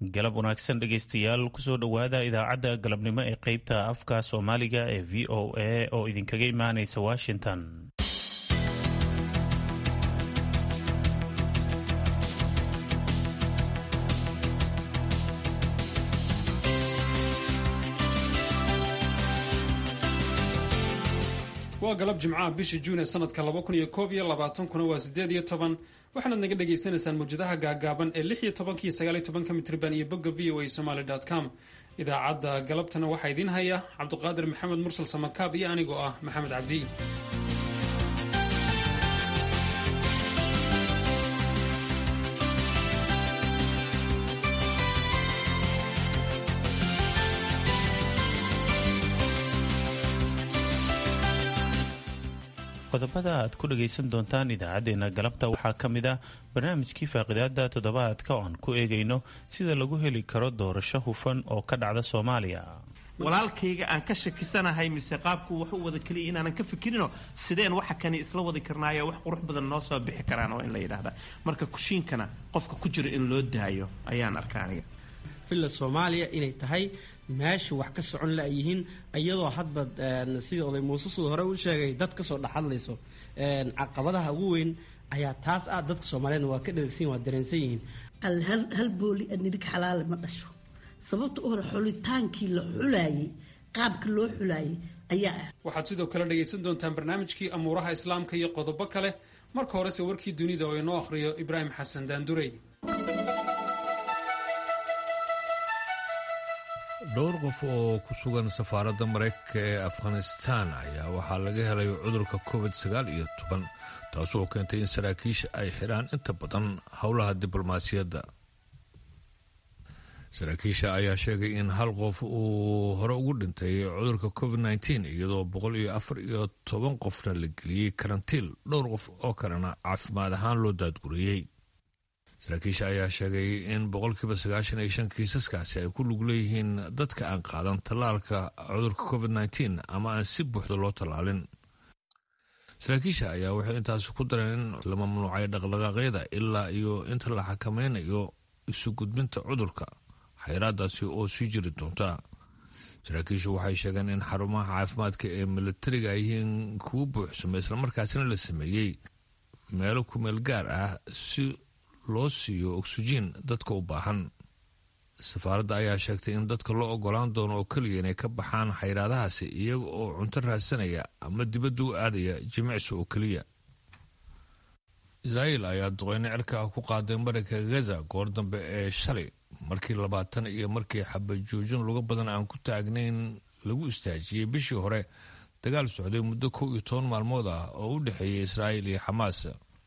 galab wanaagsan dhegaystayaal kusoo dhowaada idaacadda galabnimo ee qeybta afka soomaaliga ee v o a oo idinkaga imaanaysa washington waa galab jimcaha bishii juun ee sanadka laba kun iyo koob iyo labaatankuna waa sideed iyo toban waxaanaad naga dhagaysanaysaan mawjadaha gaagaaban ee lix iyo tobanka iyo sagaal iyo tobanka mitriban iyo bogga v o a somaly com idaacadda galabtana waxaa idiin haya cabduqaadir maxamed mursal samakaab iyo anigoo ah maxamed cabdi qodobada aad ku dhagaysan doontaan idaacadeena galabta waxaa ka mid ah barnaamijkii faaqidaada toddobaadka oo aan ku eegayno sida lagu heli karo doorasho hufan oo ka dhacda soomaaliya walaalkayga aan ka shakisanahay mise qaabku wax u wada keliya inaanan ka fikirino sideen waxa kani isla wadi karnaayo wax qurux badan noo soo bixi karaan oo in la yidhaahda marka kushiinkana qofka ku jiro in loo daayo ayaan arka aniga villa soomaaliya inay tahay meesha wax ka socon la-yihiin iyadoo hadba sidii oday muuse sida hore u sheegay dad kasoo dhexhadlayso caqabadaha ugu weyn ayaa taas ah dadka soomaaliyeedna waa ka dheragsan waa dareensan yihiin hal booli adnidig xalaale ma dhasho sababta u hore xulitaankii la xulaayey qaabka loo xulaayey ayaa ah waxaad sidoo kale dhagaysan doontaan barnaamijkii amuuraha islaamka iyo qodobo kale marka horese warkii dunida oo inoo akhriyo ibraahim xasan daandurey dhowr qof oo ku sugan safaaradda maraykanka ee afghanistaan ayaa waxaa laga helay cudurka covid sagaal iyo toban taasoo keentay in saraakiisha ay xidhaan inta badan howlaha diblomaasiyadda saraakiisha ayaa sheegay in hal qof uu hore ugu dhintay cudurka covid nteen iyadoo boqol iyo afar iyo toban qofna la geliyey karantiil dhowr qof oo kalena caafimaad ahaan loo daadguriyey saraakiisha ayaa sheegay in boqolkiiba sagaashan iyo shan kiisaskaasi ay ku lug leeyihiin dadka aan qaadan tallaalka cudurka covid nteen ama aan si buuxda loo tallaalin saraakiisha ayaa waxay intaasi ku dareen in la mamnuucay dhaqdhaqaaqyada ilaa iyo inta la xakameynayo isu gudbinta cudurka xayraadaasi oo sii jiri doonta saraakiishu waxay sheegeen in xarumaha caafimaadka ee milatariga ay yihiin kuwa buuxsamay islamarkaasina la sameeyey meelo kumeel gaar ah si loo siiyo oksijiin dadka u baahan safaaradda ayaa sheegtay in dadka loo ogolaan doono oo keliya inay ka baxaan xayraadahaasi iyaga oo cunto raadsanaya ama dibadda u aadaya jimicsi oo keliya israa'iil ayaa duqeyno cirka ah ku qaaday marinka gaza goor dambe ee shalay markii labaatan iyo markii xabajoojin luga badan aan ku taagnayn lagu istaajiyey bishii hore dagaal socday muddo kow iyo toban maalmood ah oo u dhexeeyay israa'iil iyo xamaas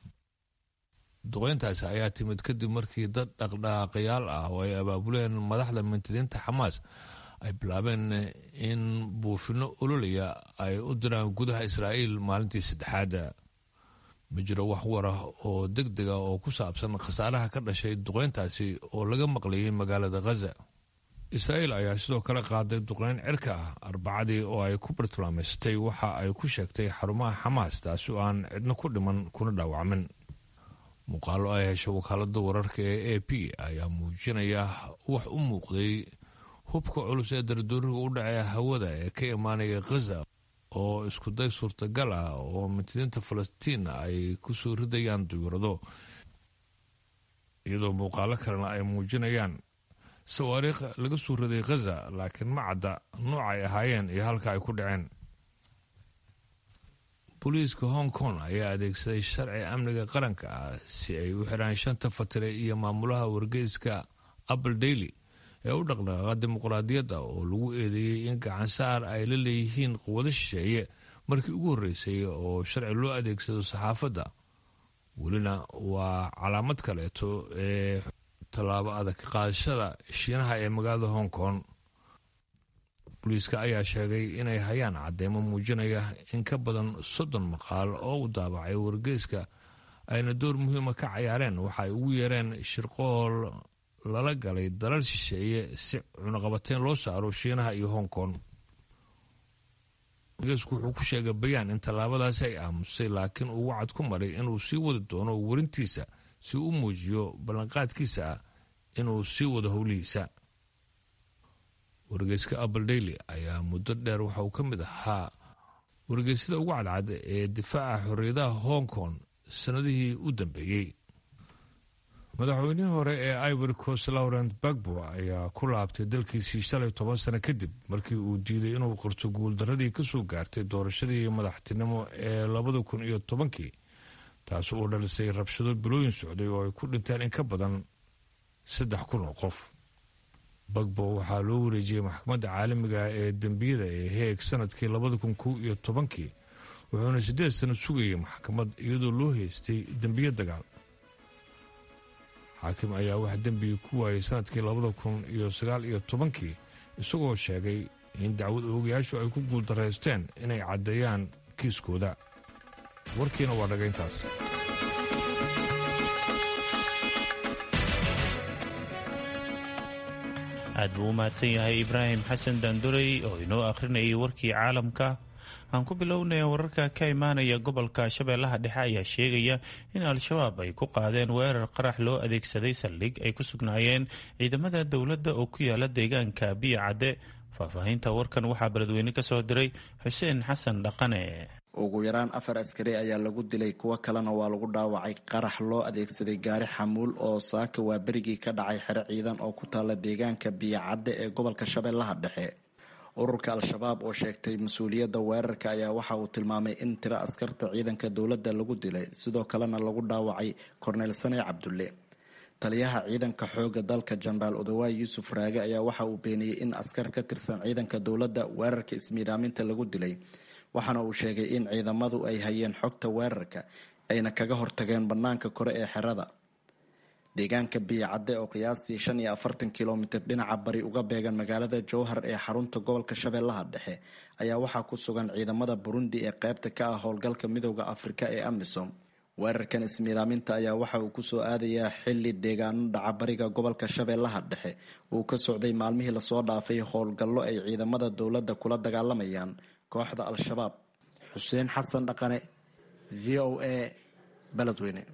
duqeyntaasi ayaa timid kadib markii dad dhaqdhaqaaqayaal ah oo ay abaabuleen madaxda mintidiinta xamaas ay bilaabeen in buufino ololaya ay u diraan gudaha israa'iil maalintii saddexaada ma jiro wax war ah oo deg dega oo ku saabsan khasaaraha ka dhashay duqeyntaasi oo laga maqlayay magaalada khaza israa'iil ayaa sidoo kale qaaday duqeyn cirka ah arbacadii oo ay ku bartilmaameystay waxa ay ku sheegtay xarumaha xamaas taasi oo aan cidno ku dhiman kuna dhaawacmin muuqaalo ay heshay wakaalada wararka ee a p ayaa muujinaya wax u muuqday hubka culus ee dardooriga u dhacee hawada ee ka imaanaya khaza oo iskuday suurtagal ah oo mintidiinta falastiin ay ku soo ridayaan duyurado iyadoo muuqaalo kalena ay muujinayaan sawaariikh laga soo riday khaza laakiin ma cadda nooc ay ahaayeen iyo halka ay ku dhaceen booliiska hong kong ayaa adeegsaday sharci amniga qaranka ah si ay u xiraan shanta fatire iyo maamulaha wargeyska apple daily ee u dhaqdhaqaaqa dimuqraadiyadda oo lagu eedeeyey in gacansaar ay la leeyihiin quwado shisheeye markii ugu horreysay oo sharci loo adeegsado saxaafadda welina waa calaamad kaleeto ee tallaabo adag qaadashada shiinaha ee magaalada hong kong booliiska ayaa sheegay inay hayaan cadeymo muujinaya in ka badan soddon maqaal oo u daabacay wargeyska ayna door muhiima ka cayaareen waxa ay ugu yeereen shirqool lala galay dalal shisheeye si cunaqabateyn loo saaro shiinaha iyo hong kong wargeysku wuxuu ku sheegay bayaan in tallaabadaasi ay aamusay laakiin uu wacad ku maray inuu sii wadi doono warintiisa si u muujiyo ballanqaadkiisa ah inuu sii wado howlihiisa wargeyska apple daily ayaa muddo dheer waxa uu ka mid ahaa wargeysyada ugu cadcad ee difaaca xorriyadaha hong kong sannadihii u dambeeyey madaxweynihii hore ee ivory coast laurent bagbo ayaa ku laabtay dalkiisii shalay toban sano kadib markii uu diiday inuu qorto guuldaradii kasoo gaartay doorashadii madaxtinimo ee labada kun iyo tobankii taas oo dhalisay rabshado bilooyin socday oo ay ku dhinteen in ka badan saddex kun oo qof bagbo waxaa loo wareejiyey maxkamadda caalamiga ee dembiyada ee heeg sanadkii labada kun kow iyo tobankii wuxuuna siddeed sano sugayay maxkamad iyadoo loo haystay dembiyo dagaal xaakim ayaa wax dembiga ku waayay sanadkii labada kun iyo sagaal iyo tobankii isagoo sheegay in dacwad oogayaashu ay ku guuldaraysteen inay caddeeyaan kiiskooda warkiina waa dhagayntaas aad buu u mahadsan yahay ibraahim xasan daandurey oo inoo akhrinayay warkii caalamka aan ku bilownaya wararka ka imaanaya gobolka shabeellaha dhexe ayaa sheegaya in al-shabaab ay ku qaadeen weerar qarax loo adeegsaday saldhig ay ku sugnaayeen ciidamada dowladda oo ku yaala deegaanka biyo cadde faahfaahinta warkan waxaa beledweyne ka soo diray xuseen xasan dhaqane ugu yaraan afar askari ayaa lagu dilay kuwo kalena waa lagu dhaawacay qarax loo adeegsaday gaari xamuul oo saaka waa berigii ka dhacay xero ciidan oo ku taala deegaanka biyocadde ee gobolka shabeellaha dhexe ururka al-shabaab oo sheegtay mas-uuliyadda weerarka ayaa waxa uu tilmaamay in tiro askarta ciidanka dowladda lagu dilay sidoo kalena lagu dhaawacay korneyl sane cabdulle taliyaha ciidanka xooga dalka jenaraal odawaay yuusuf raage ayaa waxa uu beeniyey in askar ka tirsan ciidanka dowladda weerarka ismiidaaminta lagu dilay waxaana uu sheegay in ciidamadu ay hayeen xogta weerarka ayna kaga hortageen bannaanka kore ee xerada deegaanka biyocadde oo qiyaastii shan iyo afartan kilomitir dhinaca bari uga beegan magaalada jowhar ee xarunta gobolka shabeellaha dhexe ayaa waxaa ku sugan ciidamada burundi ee qeybta ka ah howlgalka midooda afrika ee amisom weerarkan ismiidaaminta ayaa waxa uu kusoo aadayaa xili deegaano dhaca bariga gobolka shabeellaha dhexe uu ka socday maalmihii lasoo dhaafay howlgallo ay ciidamada dowladda kula dagaalamayaan kooxda al-shabaab xuseen xasan dhaqane v o a beledweyne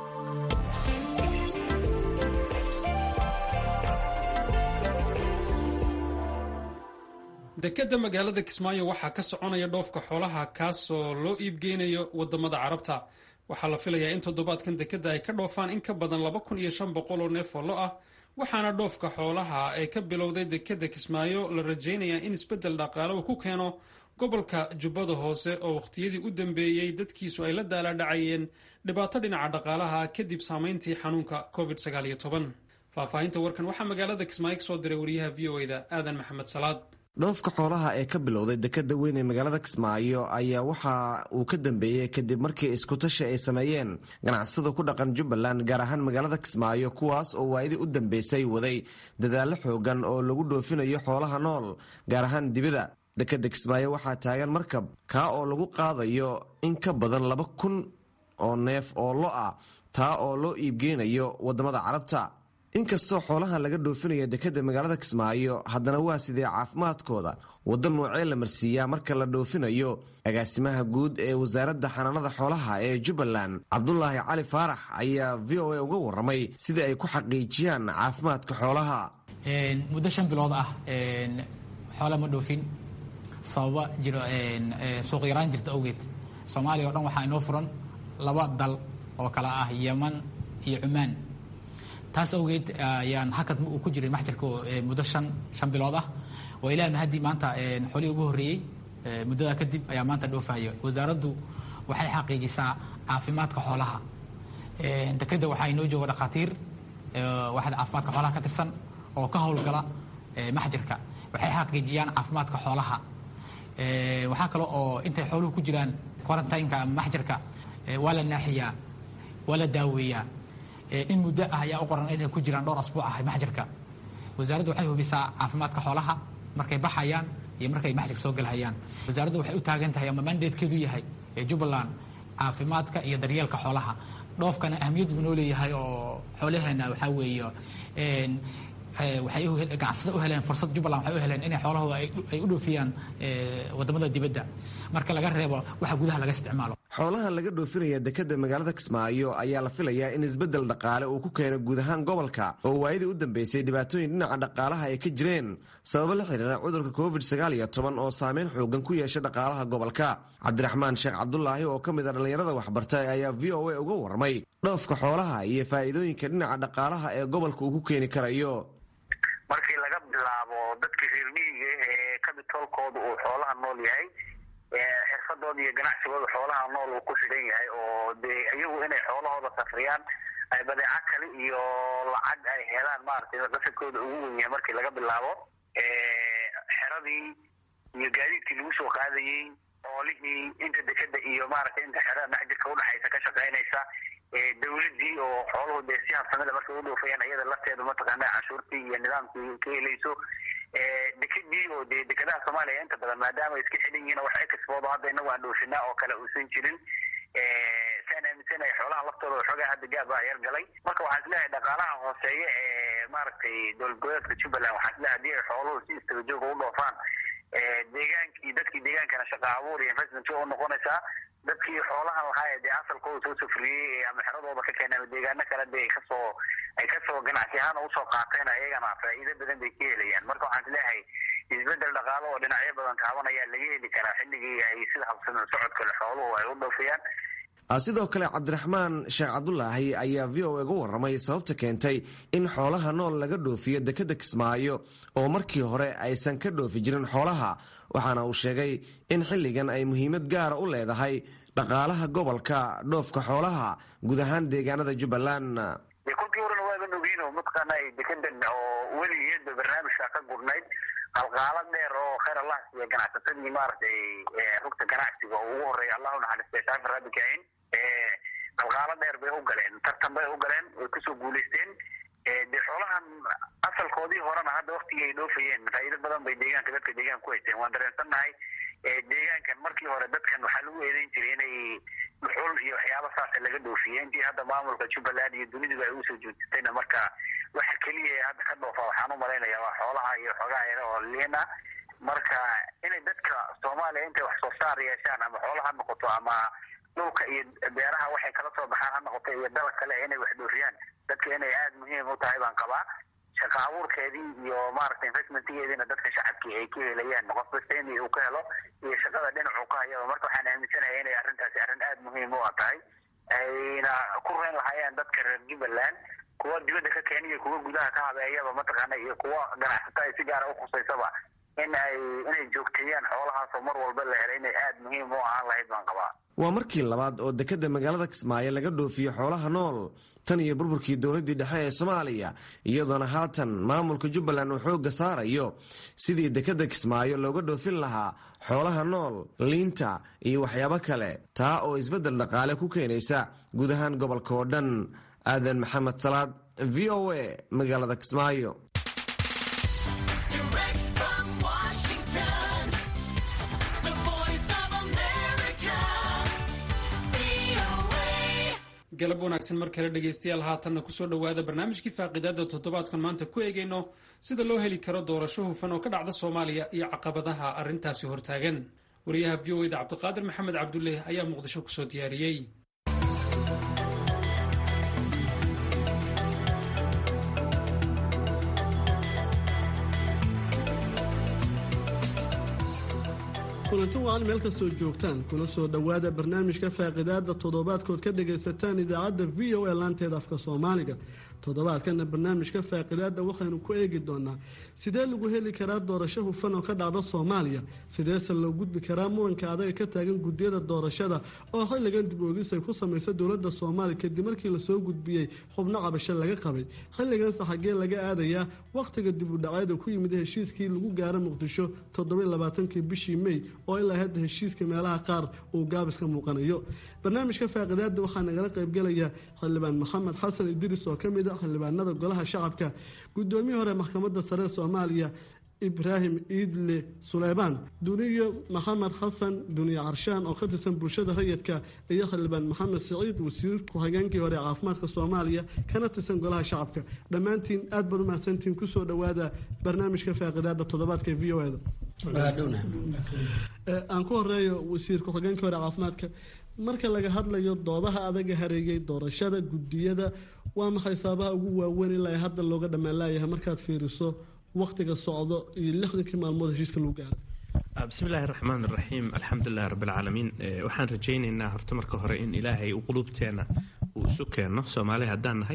dekadda magaalada kismaayo waxaa ka soconaya dhoofka xoolaha kaasoo loo iibgeynayo wadamada carabta waxaa la filayaa in toddobaadkan dekadda ay ka dhoofaan in ka badan laba kun iyo shan boqol oo neef oo lo ah waxaana dhoofka xoolaha ee ka bilowday dekadda kismaayo la rajaynayaa in isbeddel dhaqaale uu ku keeno gobolka jubbada hoose oo wakhtiyadii u dambeeyey dadkiisu ay la daalaadhacayeen dhibaato dhinaca dhaqaalaha kadib saameyntii xanuunka covid faahfaahinta warkan waxaa magaalada kismaayo ka soo diray wariyaha v o eda aadan maxamed salaad dhoofka xoolaha ee ka bilowday dekada weyn ee magaalada kismaayo ayaa waxa uu ka dambeeyey kadib markii iskutashi ay sameeyeen ganacsada ku dhaqan jubbaland gaar ahaan magaalada kismaayo kuwaas oo waayadii u dambeysay waday dadaallo xoogan oo lagu dhoofinayo xoolaha nool gaar ahaan dibida dekada kismaayo waxaa taagan markab kaa oo lagu qaadayo in ka badan laba kun oo neef oo lo ah taa oo loo iibgeynayo wadamada carabta inkastoo xoolaha laga dhoofinayo dekada magaalada kismaayo haddana waa sidee caafimaadkooda waddo noocee la marsiiyaa marka la dhoofinayo agaasimaha guud ee wasaaradda xanaanada xoolaha ee jubbaland cabdulaahi cali faarax ayaa v o a uga waramay sidai ay ku xaqiijiyaan caafimaadka xoolaha muddo shan bilood ah xoola ma dhoofin sababa jiro suuq yaraan jirta awgeed soomaaliya o dhan waxaa inoo furan laba dal oo kale ah yeman iyo cumaan taas awgeed ayaan hakad uu ku jiray maxjarka muddo shan shan bilood ah oo ilaah mahadii maanta xoolihii ugu horreeyey muddadaa kadib ayaa maanta dhoofayo wasaaraddu waxay xaqiijisaa caafimaadka xoolaha dekeda waxaa inoo jooga dhakhaatiir waxaad caafimaadka xoolaha ka tirsan oo ka howlgala maxjarka waxay xaqiijiyaan caafimaadka xoolaha waxaa kale oo intay xooluhu ku jiraan quarantineka ama maxjarka waa la naaxiyaa waa la daaweeyaa in muddo ah ayaa u qoran inay ku jiraan dhowr asbuuc ah maxjarka wasaaraddu waxay hubisaa caafimaadka xoolaha markay baxayaan iyo markay maxjarka soo galhayaan wasaaraddu waxay u taagan tahay ama mandatekeedu yahay jubbaland caafimaadka iyo daryeelka xoolaha dhoofkana ahamiyad buu noo leeyahay oo xoolaheena waxaa weeye waxay ganacsada u heleen fursad jubbaland waxay u heleen inay xoolahooda ay u dhoofiyaan wadamada dibadda marka laga reebo waxa gudaha laga isticmaalo xoolahan laga dhoofinaya dekadda magaalada kismaayo ayaa la filayaa in isbeddel dhaqaale uu ku keeno guud ahaan gobolka oo waayadii u dambeysay dhibaatooyin dhinaca dhaqaalaha ay ka jireen sababo la xiriira cudurka covid sagaal iyo toban oo saameyn xoogan ku yeesha dhaqaalaha gobolka cabdiraxmaan sheekh cabdulaahi oo ka mid a dhallinyarada waxbartay ayaa v o a uga warramay dhoofka xoolaha iyo faa'iidooyinka dhinaca dhaqaalaha ee gobolka uu ku keeni karayo markii laga bilaabo dadka reer miyiga ee kabitoolkooda uu xoolaha nool yahay xirfadooda iyo ganacsigooda xoolaha nool uu ku xidhan yahay oo dee iyagu inay xoolahooda safriyaan ay badeeco kale iyo lacag ay helaan maaragtay qasadkooda ugu wen yahay markii laga bilaabo xeradii iyo gaadiidkii lagu soo qaadayey xoolihii inta dekeda iyo maaragtay inta xerada dhexjirka udhexaysa ka shaqaynaysa dawladii oo xooluhu dee si habsamida markay u dhoofayaan iyada lafteedu mataqaana canshuurtii iyo nidaamkii ka helayso dekedii oo dee dekedaha soomaaliya inta badan maadaama ay iska xidhan yihiin wax ekspoodo hadda inagu aan dhoofinaa oo kale uusan jirin saan aaminsanahay xoolaha laftooda waxoogaa hadda gaab baa yar galay marka waxaan isleeyahay dhaqaalaha hooseeya ee maaragtay dowlad goboleedka jubbaland waxaan isleeyahay hadii ay xooluhu si istaba jooga u dhoofaan deegaankii dadkii deegaankana shaqa abuur iyo investment u noqonaysaa dadkii xoolahan lahaa dee asalkooda soo safriyey ama xeradooda ka keenay ama deegaano kale de kasoo ay kasoo ganacsi ahaan usoo qaateen ayagana faa'iido badan bay ka helayaan marka waxaan isleeyahay isbedel dhaqaalo oo dhinacyo badan taabanaya laga heli karaa xilligii ay sida habsamin socodkale xooluhu ay u dhoofiyaan sidoo kale cabdiraxmaan sheekh cabdulaahi ayaa v o uga warramay sababta keentay in xoolaha nool laga dhoofiyo dekeda kismaayo oo markii hore aysan ka dhoofi jirin xoolaha waxaana uu sheegay in xilligan ay muhiimad gaara u leedahay dhaqaalaha gobolka dhoofka xoolaha guud ahaan deegaanada jubbaland de kolkii horena waaban ogeyn oo mataqaana dekedan oo weligeedba barnaamijka ka gurnayd qalqaalo dheer oo khayr allah siiya ganacsatadii maaragtay rugta ganacsiga oo ugu horeeya allahu naxariistay shaafi rabbi kaahin qalqaalo dheer bay u galeen tartan bay u galeen way kusoo guulaysteen dee xoolahan asalkoodii horena hadda waktigii ay dhoofayeen faa'iido badan bay deegaanka dadka deegaanka ku haysteen waan dareensannahay deegaankan markii hore dadkan waxaa lagu eedeyn jiray inay dhuxul iyo waxyaaba saasa laga dhoofiye intii hadda maamulka jubbaland iyo duniduba ay usoo joojisayna marka waxa keliya ee hadda ka dhoofa waxaan u malaynaya waa xoolaha iyo xoogaha yare oo liina marka inay dadka soomaaliya intay wax soo saar yeeshaan ama xoola ha noqoto ama dhulka iyo beeraha waxay kala soo baxaan ha noqoto iyo dalag kale inay wax dhoofiyaan dadka inay aada muhiim u tahay baan qabaa shaqa abuurkeedii iyo maaragtay investmentgeediina dadka shacabkii ay ka helayaan qof kasta in uu ka helo iyo shaqada dhinacu ka hayaba marka waxaan aaminsanaya inay arrintaasi arrin aada muhiim u a tahay ayna ku reyn lahaayeen dadka reer jubbaland kuwa dibadda ka keeniya kuwa gudaha ka habeeyaba mataqaana iyo kuwa ganacsata ay si gaara ukhusaysaba in ay inay joogteeyaan xoolahaasoo mar walba la helay inay aada muhiim u ahaan lahayd baan qabaa waa markii labaad oo dekeda magaalada kismaayo laga dhoofiyo xoolaha nool tan iyo burburkii dowladdii dhexe ee soomaaliya iyadoona haatan maamulka jubbaland uu xoogga saarayo sidii dekeda kismaayo looga dhoofin lahaa xoolaha nool liinta iyo waxyaabo kale taa oo isbeddel dhaqaale ku keenaysa guud ahaan gobolka oo dhan aadan maxamed salaad v o a magaalada kismaayo galab wanaagsan mar kale dhegaystayaal haatanna kusoo dhowaada barnaamijkii faaqidaada toddobaadkan maanta ku eegayno sida loo heli karo doorasho hufan oo ka dhacda soomaaliya iyo caqabadaha arrintaasi hortaagan wariyaha v o eda cabdiqaadir maxamed cabdulle ayaa muqdisho kusoo diyaariyey kulanti wacan meel kastoo joogtaan kuna soo dhowaada barnaamijka faaqidaada toddobaadkood ka dhagaysataan idaacadda v o a laanteeda afka soomaaliga toddobaadkana barnaamijka faaqidaada waxaynu ku eegi doonaa sidee lagu heli karaa doorasho hufan oo ka dhacda soomaaliya sideese loo gudbi karaa muranka adaga ka taagan guddiyada doorashada oo xilligan dib oogis ay ku samaysa dowladda soomaaliya kadib markii lasoo gudbiyey xubno cabasho laga qabay xilliganse xaggee laga aadayaa wakhtiga dib u dhaceeda ku yimid heshiiskii lagu gaaro muqdisho toddobailabaatankii bishii mey oo ilaa hadda heshiiska meelaha qaar uu gaabis ka muuqanayo barnaamijka faaqidaada waxaa nagala qaybgelaya xildhibaan maxamed xasan idris oo ka mid a xildhibaanada golaha shacabka guddoomiyii hore maxkamadda sare soomaaliya ibraahim iidle suleymaan duniyo maxamed xasan duniye carshaan oo ka tirsan bulshada rayidka iyo xildhibaan maxamed siciid wasiir ku-xigeenkii hore caafimaadka soomaaliya kana tirsan golaha shacabka dhammaantiin aad baad umahadsantiin kusoo dhowaada barnaamijka faaqidaada toddobaadka v o eda aan ku horeeyo wasiir ku-xigeenka hore caafimaadka marka laga hadlayo doodaha adaga hareegay doorashada gudiyada waa maxay saabaha ugu waaweyn ilaa hadda looga dhammaan laayahay markaad fiiriso waktiga socdo iyo lixdankii maalmood heshiiska lagu gaaray bismi illaahi raxmaan raxiim alxamdulilahi rabbilcaalamiin waxaan rajaynaynaa horta marka hore in ilaahay u quluubteena uu isu keeno soomaali haddaan nahay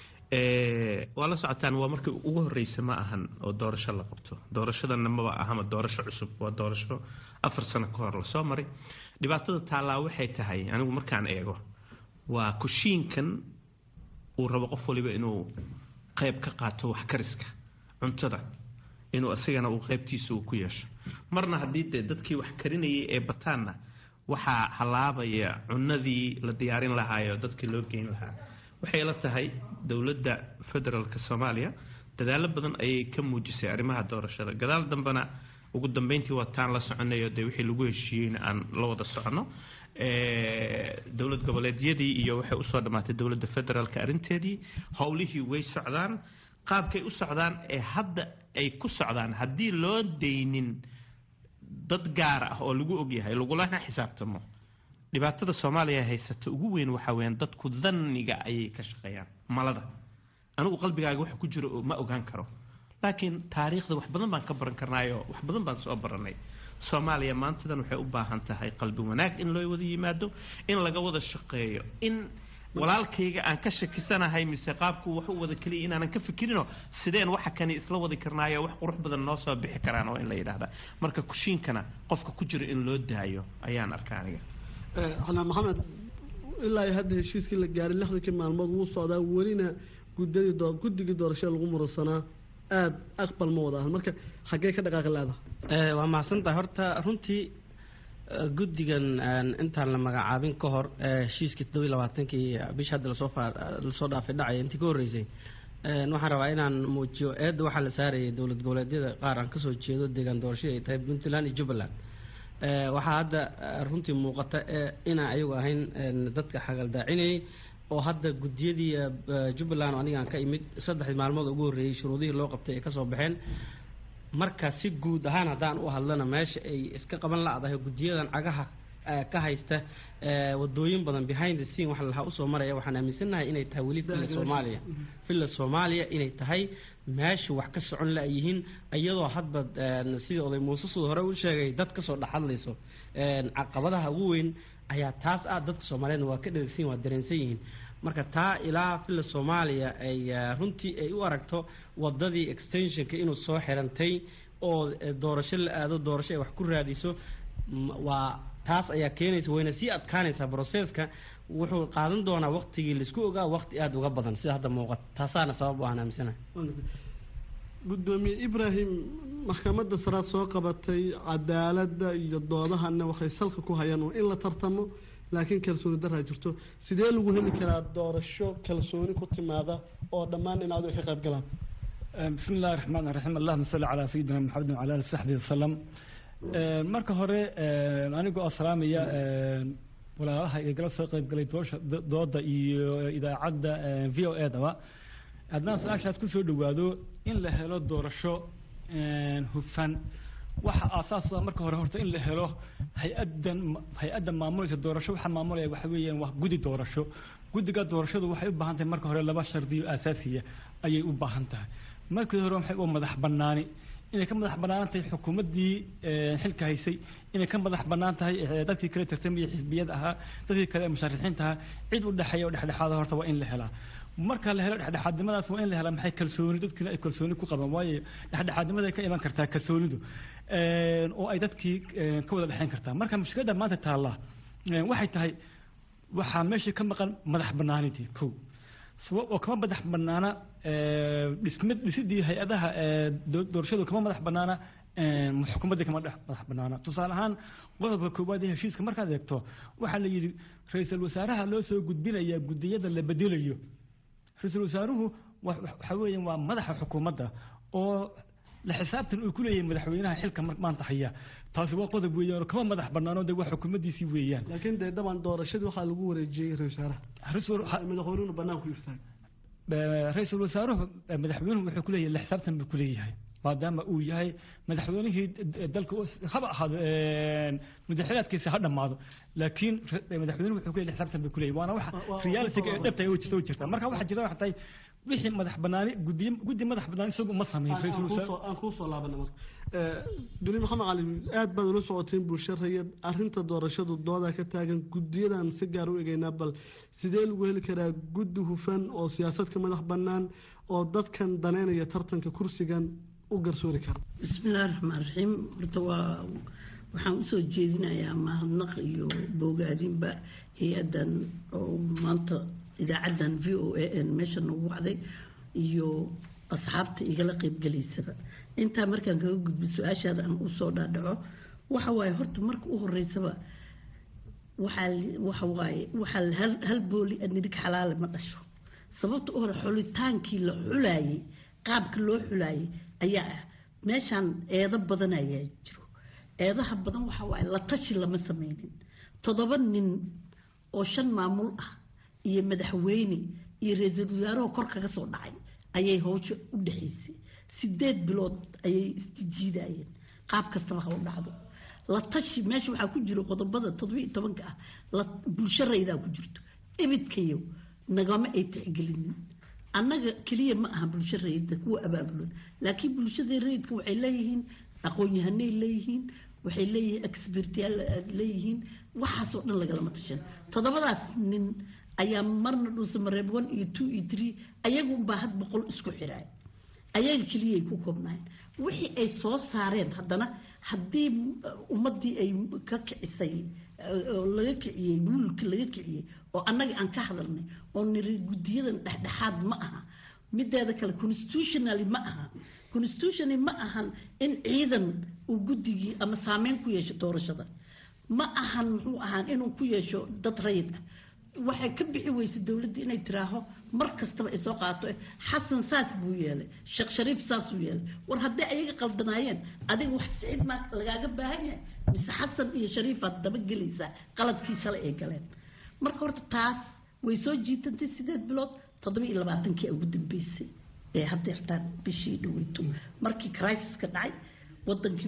waa la socotaan waa markii ugu horreysa ma ahan oo doorasho la qabto doorashadana maba ahama doorasho cusub waa doorasho afar sano ka hor lasoo maray dhibaatada taallaa waxay tahay anigu markaan eego waa kushiinkan uu rabo qof waliba inuu qayb ka qaato wax kariska cuntada inuu isagana uu qaybtiisa uu ku yeesho marna haddii dee dadkii wax karinayay ee bataanna waxaa halaabaya cunadii la diyaarin lahaayo dadkii loo geyn lahaa waxay la tahay dowladda federaalk soomaaliya dadaalo badan ayay ka muujisay arrimaha doorashada gadaal dambena ugu dambeyntii waa taan la soconayo dee wixii lagu heshiiyeyna aan la wada socono dowlad goboleedyadii iyo waxay usoo dhammaatay dowladda federaalk arrinteedii howlihii way socdaan qaabkay u socdaan ee hadda ay ku socdaan haddii loo daynin dad gaar ah oo lagu ogyahay lagulana xisaabtamo dhibaatada soomaaliya haysata ugu weyn waxaa weyaan dadku dhanniga ayay ka shaqeeyaan malada anigu qalbigaaga waxa ku jiro ma ogaan karo laakiin taariikhda wax badan baan ka baran karnaayo wax badan baan soo baranay soomaaliya maantadan waxay u baahan tahay qalbi wanaag in loo wada yimaado in laga wada shaqeeyo in walaalkayga aan ka shakisanahay mise qaabku wax u wada keliya inaanan ka fikirino sideen waxa kani isla wadi karnaayo wax qurux badan noo soo bixi karaan oo in la yidhaahda marka kushiinkana qofka ku jiro in loo daayo ayaan arkaa aniga xanaan maxamed ilaa hadda heshiiskii la gaaray lixdankii maalmood wuu socdaa welina gudadii doo guddigii doorashada lagu muransanaa aada aqbal ma wada ahan marka xaggee ka dhaqaaqi leedahay waa mahadsantahay horta runtii guddigan intaan la magacaabin ka hor heshiiskii toddobiyi labaatankii bisha hadda lasoo lasoo dhaafay dhacaya intii ka horreysay waxaan rabaa inaan muujiyo eedda waxaa la saarayay dowlad goboleedyada qaar aan kasoo jeedo deegaan doorashadii ay tahay puntland iyo jubbaland waxaa hadda runtii muuqata inaan ayagu ahayn dadka xagaldaacinayay oo hadda guddiyadii jubbaland anigaan ka imid saddexdii maalmood ugu horreeyey shuruudihii loo qabtay ay kasoo baxeen marka si guud ahaan haddaan u hadlana meesha ay iska qaban la-dahay guddiyadan cagaha ka haysta wadooyin badan behind the scene waxa lahaa usoo maraya waxaan aaminsanahay inay tahay weli villa soomaaliya villa soomaaliya inay tahay meesha wax ka socon la yihiin iyadoo hadba sidii oday muuse sud hore u sheegay dad kasoo dhexadlayso caqabadaha ugu weyn ayaa taas ah dadka soomaaliyeedna waa ka dheregsan waa dareensan yihiin marka taa ilaa villa soomaaliya ay runtii ay u aragto wadadii extensionka inuu soo xirantay oo doorasho la aado doorasho ay wax ku raadiso waa taas ayaa keenaysa wayna sii adkaanaysaa broseska wuxuu qaadan doonaa waktigii laisku ogaa wakti aada uga badan sida hadda muuqata taasaana sabab u aan aaminsanahay gudoomiye ibrahim maxkamadda saraad soo qabatay cadaaladda iyo doodahana waxay salka ku hayaan waa in la tartamo laakiin kalsooni daraa jirto sidee lagu heli karaa doorasho kalsooni ku timaada oo dhammaan dhinacdu ay ka qayb galaan bismi illahi raxmaan raxiim allahuma salli calaa sayidina maxamedin wala ali saxbihi wasalam marka hore anigoo salaamaya walaalaha igala soo qaybgalay doosha dooda iyo idaacadda v o e daba haddaan su-aashaas kusoo dhawaado in la helo doorasho hufan waxa aasaasa marka hore horta in la helo hay-adan hay-adda maamulaysa doorasho waxaa maamulaya waxa weeyaan waa guddi doorasho guddiga doorashadu waxay u baahan tahay marka hore laba shardiyo asaasiya ayay u baahan tahay markii hore waxay u madax banaani inay ka madax bannaan tahay xukuumaddii xilka haysay inay ka madax bannaan tahay dadkii kale tartamaya xisbiyada ahaa dadkii kale musharixiinta ahaa cid u dhexeeya oo dhexdhexaada horta waa in la helaa marka la helo dhexdhexaadnimadaas waa in la helaa maxay kalsooni dadkiina ay kalsooni ku qabaan waayo dhexdhexaadnimada ka iman kartaa kalsoonidu oo ay dadkii ka wada dhexeyn kartaa marka mushkiladda maanta taalla waxay tahay waxaa meeshii ka maqan madax bannaanidii kow oo kama madax banaana dhismid dhisidii hay-adaha doorashadu kama madax banaana xukuumaddii kama madax banaana tusaale ahaan qodobka koowaad ee heshiiska markaad eegto waxaa la yidhi ra-iisul wasaaraha loo soo gudbinayaa guddiyada la bedelayo ra-iisul wasaaruhu waxa weeyaan waa madaxa xukuumadda oo la xisaabtan uu ku leeyahay madaxweynaha xilka maanta haya taasi waa qodob weeyaan oo kama madax banaano de waa xukuumaddiisii weeyaan laakiin dee dhaban doorashadii waxaa lagu wareejiyey ra-isul wasaaraha madaxweynuhuna banaanku istaagay ra-iisul wasaaruhu madaxweynuhu wuxuu kuleeyahay la xisaabtan buu kuleeyahay maadaama uu yahay madaxweynihii dalka haba ahaado madaxweynaadkiisa ha dhammaado laakiin madaxweynuhu wuxuu ku leeyahay xisaabtan bay ku leeyahay waana waxa reality-ga ee dhabta oo jirta oo jirta marka waxaa jirta waxay tahay wixii madax banaani guddi guddi madax banaani isagu ma sameyn ra-iisul wasaare aan kuu soo laabana marka duni maxamed cali aad baad ula socoteen bulsho rayid arrinta doorashadu dooda ka taagan guddiyadan si gaar u egeynaa bal sidee lagu heli karaa guddi hufan oo siyaasadka madax bannaan oo dadkan daneynaya tartanka kursigan u garsoori kara bismillahi raxmaan raxiim horta waa waxaan usoo jeedinayaa mahadnaq iyo boogaadinba hay-addan oo maanta idaacaddan v o a n meesha noogu wacday iyo asxaabta igala qeybgelaysaba intaa markaan kaga gudbo su-aashaada aan usoo dhaadhaco waxa waaye horta marka u horeysaba waxaa waxa waaye waxaa hal hal booli nidig xalaale ma dhasho sababta u hore xulitaankii la xulaayey qaabka loo xulaayey ayaa ah meeshaan eedo badan ayaa jiro eedaha badan waxa waaye la tashi lama sameynin toddoba nin oo shan maamul ah iyo madaxweyne iyo ra-iisul wasaaraho kor kaga soo dhacay ayay howsha u dhexaysay sideed bilood ayay isjijiidayeen qaab kastaba ha u dhacdo la tashi meesha waxaa ku jiro qodobada toddobiiyo tobanka ah la bulsho raydaa ku jirto ibidkayo nagama ay tixgelinin annaga keliya ma aha bulsho rayidda kuwa abaabulan laakiin bulshada rayidka waxay leeyihiin aqoon-yahanay leeyihiin waxay leeyihiin expertyaal leeyihiin waxaasoo dhan lagalama tashan toddobadaas nin ayaa marna dhuusa mareeb one iyo two iyo three ayagunbaa had boqol isku xiraay ayaga keliyay ku koobnaayeen wixii ay soo saareen haddana haddii ummaddii ay ka kicisay oo laga kiciyey mulka laga kiciyey oo annaga aan ka hadalnay oo niri guddiyadan dhexdhexaad ma aha mideeda kale constitutionally ma aha constitutionally ma ahan in ciidan uu guddigii ama saameyn ku yeesho doorashada ma ahan muxuu ahaan inuu ku yeesho dad rayid ah waxay ka bixi weysay dowladda inay tiraaho mar kastaba ay soo qaato xasan saas buu yeelay sheekh shariif saasuu yeelay war hadday ayaga qaldanaayeen adiga wax sicid maa lagaaga baahan yahay mise xasan iyo shariifaad daba gelaysaa qaladkii shalay ay galeen marka horta taas way soo jiitantay sideed bilood toddoba iyo labaatankii ugu dambeysay ee haddeertaan bishii dhaweyto markii crisis-ka dhacay wadankii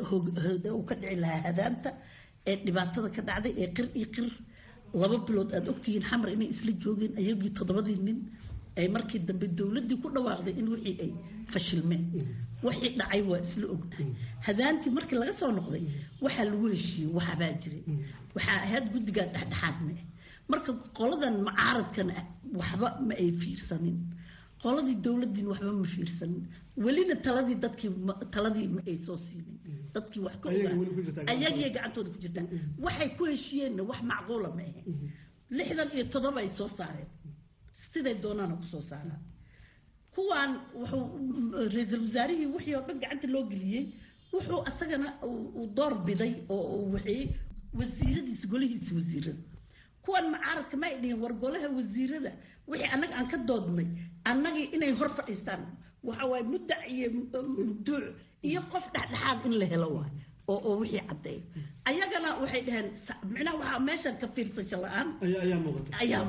uu ka dhici lahaa hadaanta ee dhibaatada ka dhacday ee qir iyo qir laba bilood aada ogtihiin xamar inay isla joogeen ayagii toddobadii nin ay markii dambe dowladdii ku dhawaaqday in wixii ay fashilmeen wixii dhacay waa isla ognahay hadaantii markii laga soo noqday waxaa lagu heshiiyey waxbaa jiray waxaa ahayd guddigaa dhexdhexaad ma ah marka qoladan mucaaradkana waxba ma ay fiirsanin qoladii dowladdiin waxba ma fiirsanin welina taladii dadkii taladii ma ay soo siinin dadkii wax ka ogaa ayagii gacantooda ku jirtaan waxay ku heshiiyeenna wax macquula ma ahayn lixdan iyo toddoba ay soo saareen siday doonaana kusoo saaraan kuwaan wuxuu ra-iisul wasaarihii wixii oo dhan gacanta loo geliyey wuxuu asagana uu door biday oo uu waxeeyey wasiiradiisa golihiisa wasiirada kuwan mucaaradka ma ay dhihin war golaha wasiirada wixii annaga aan ka doodnay annagii inay hor fadhiistaan waxa waaye muddac iyo mubduuc iyo qof dhexdhexaad in la helo waay oo oo wixii caddeeyo ayagana waxay dhaheen micnaha waxaa meeshan ka fiirsasho la-aan ayaa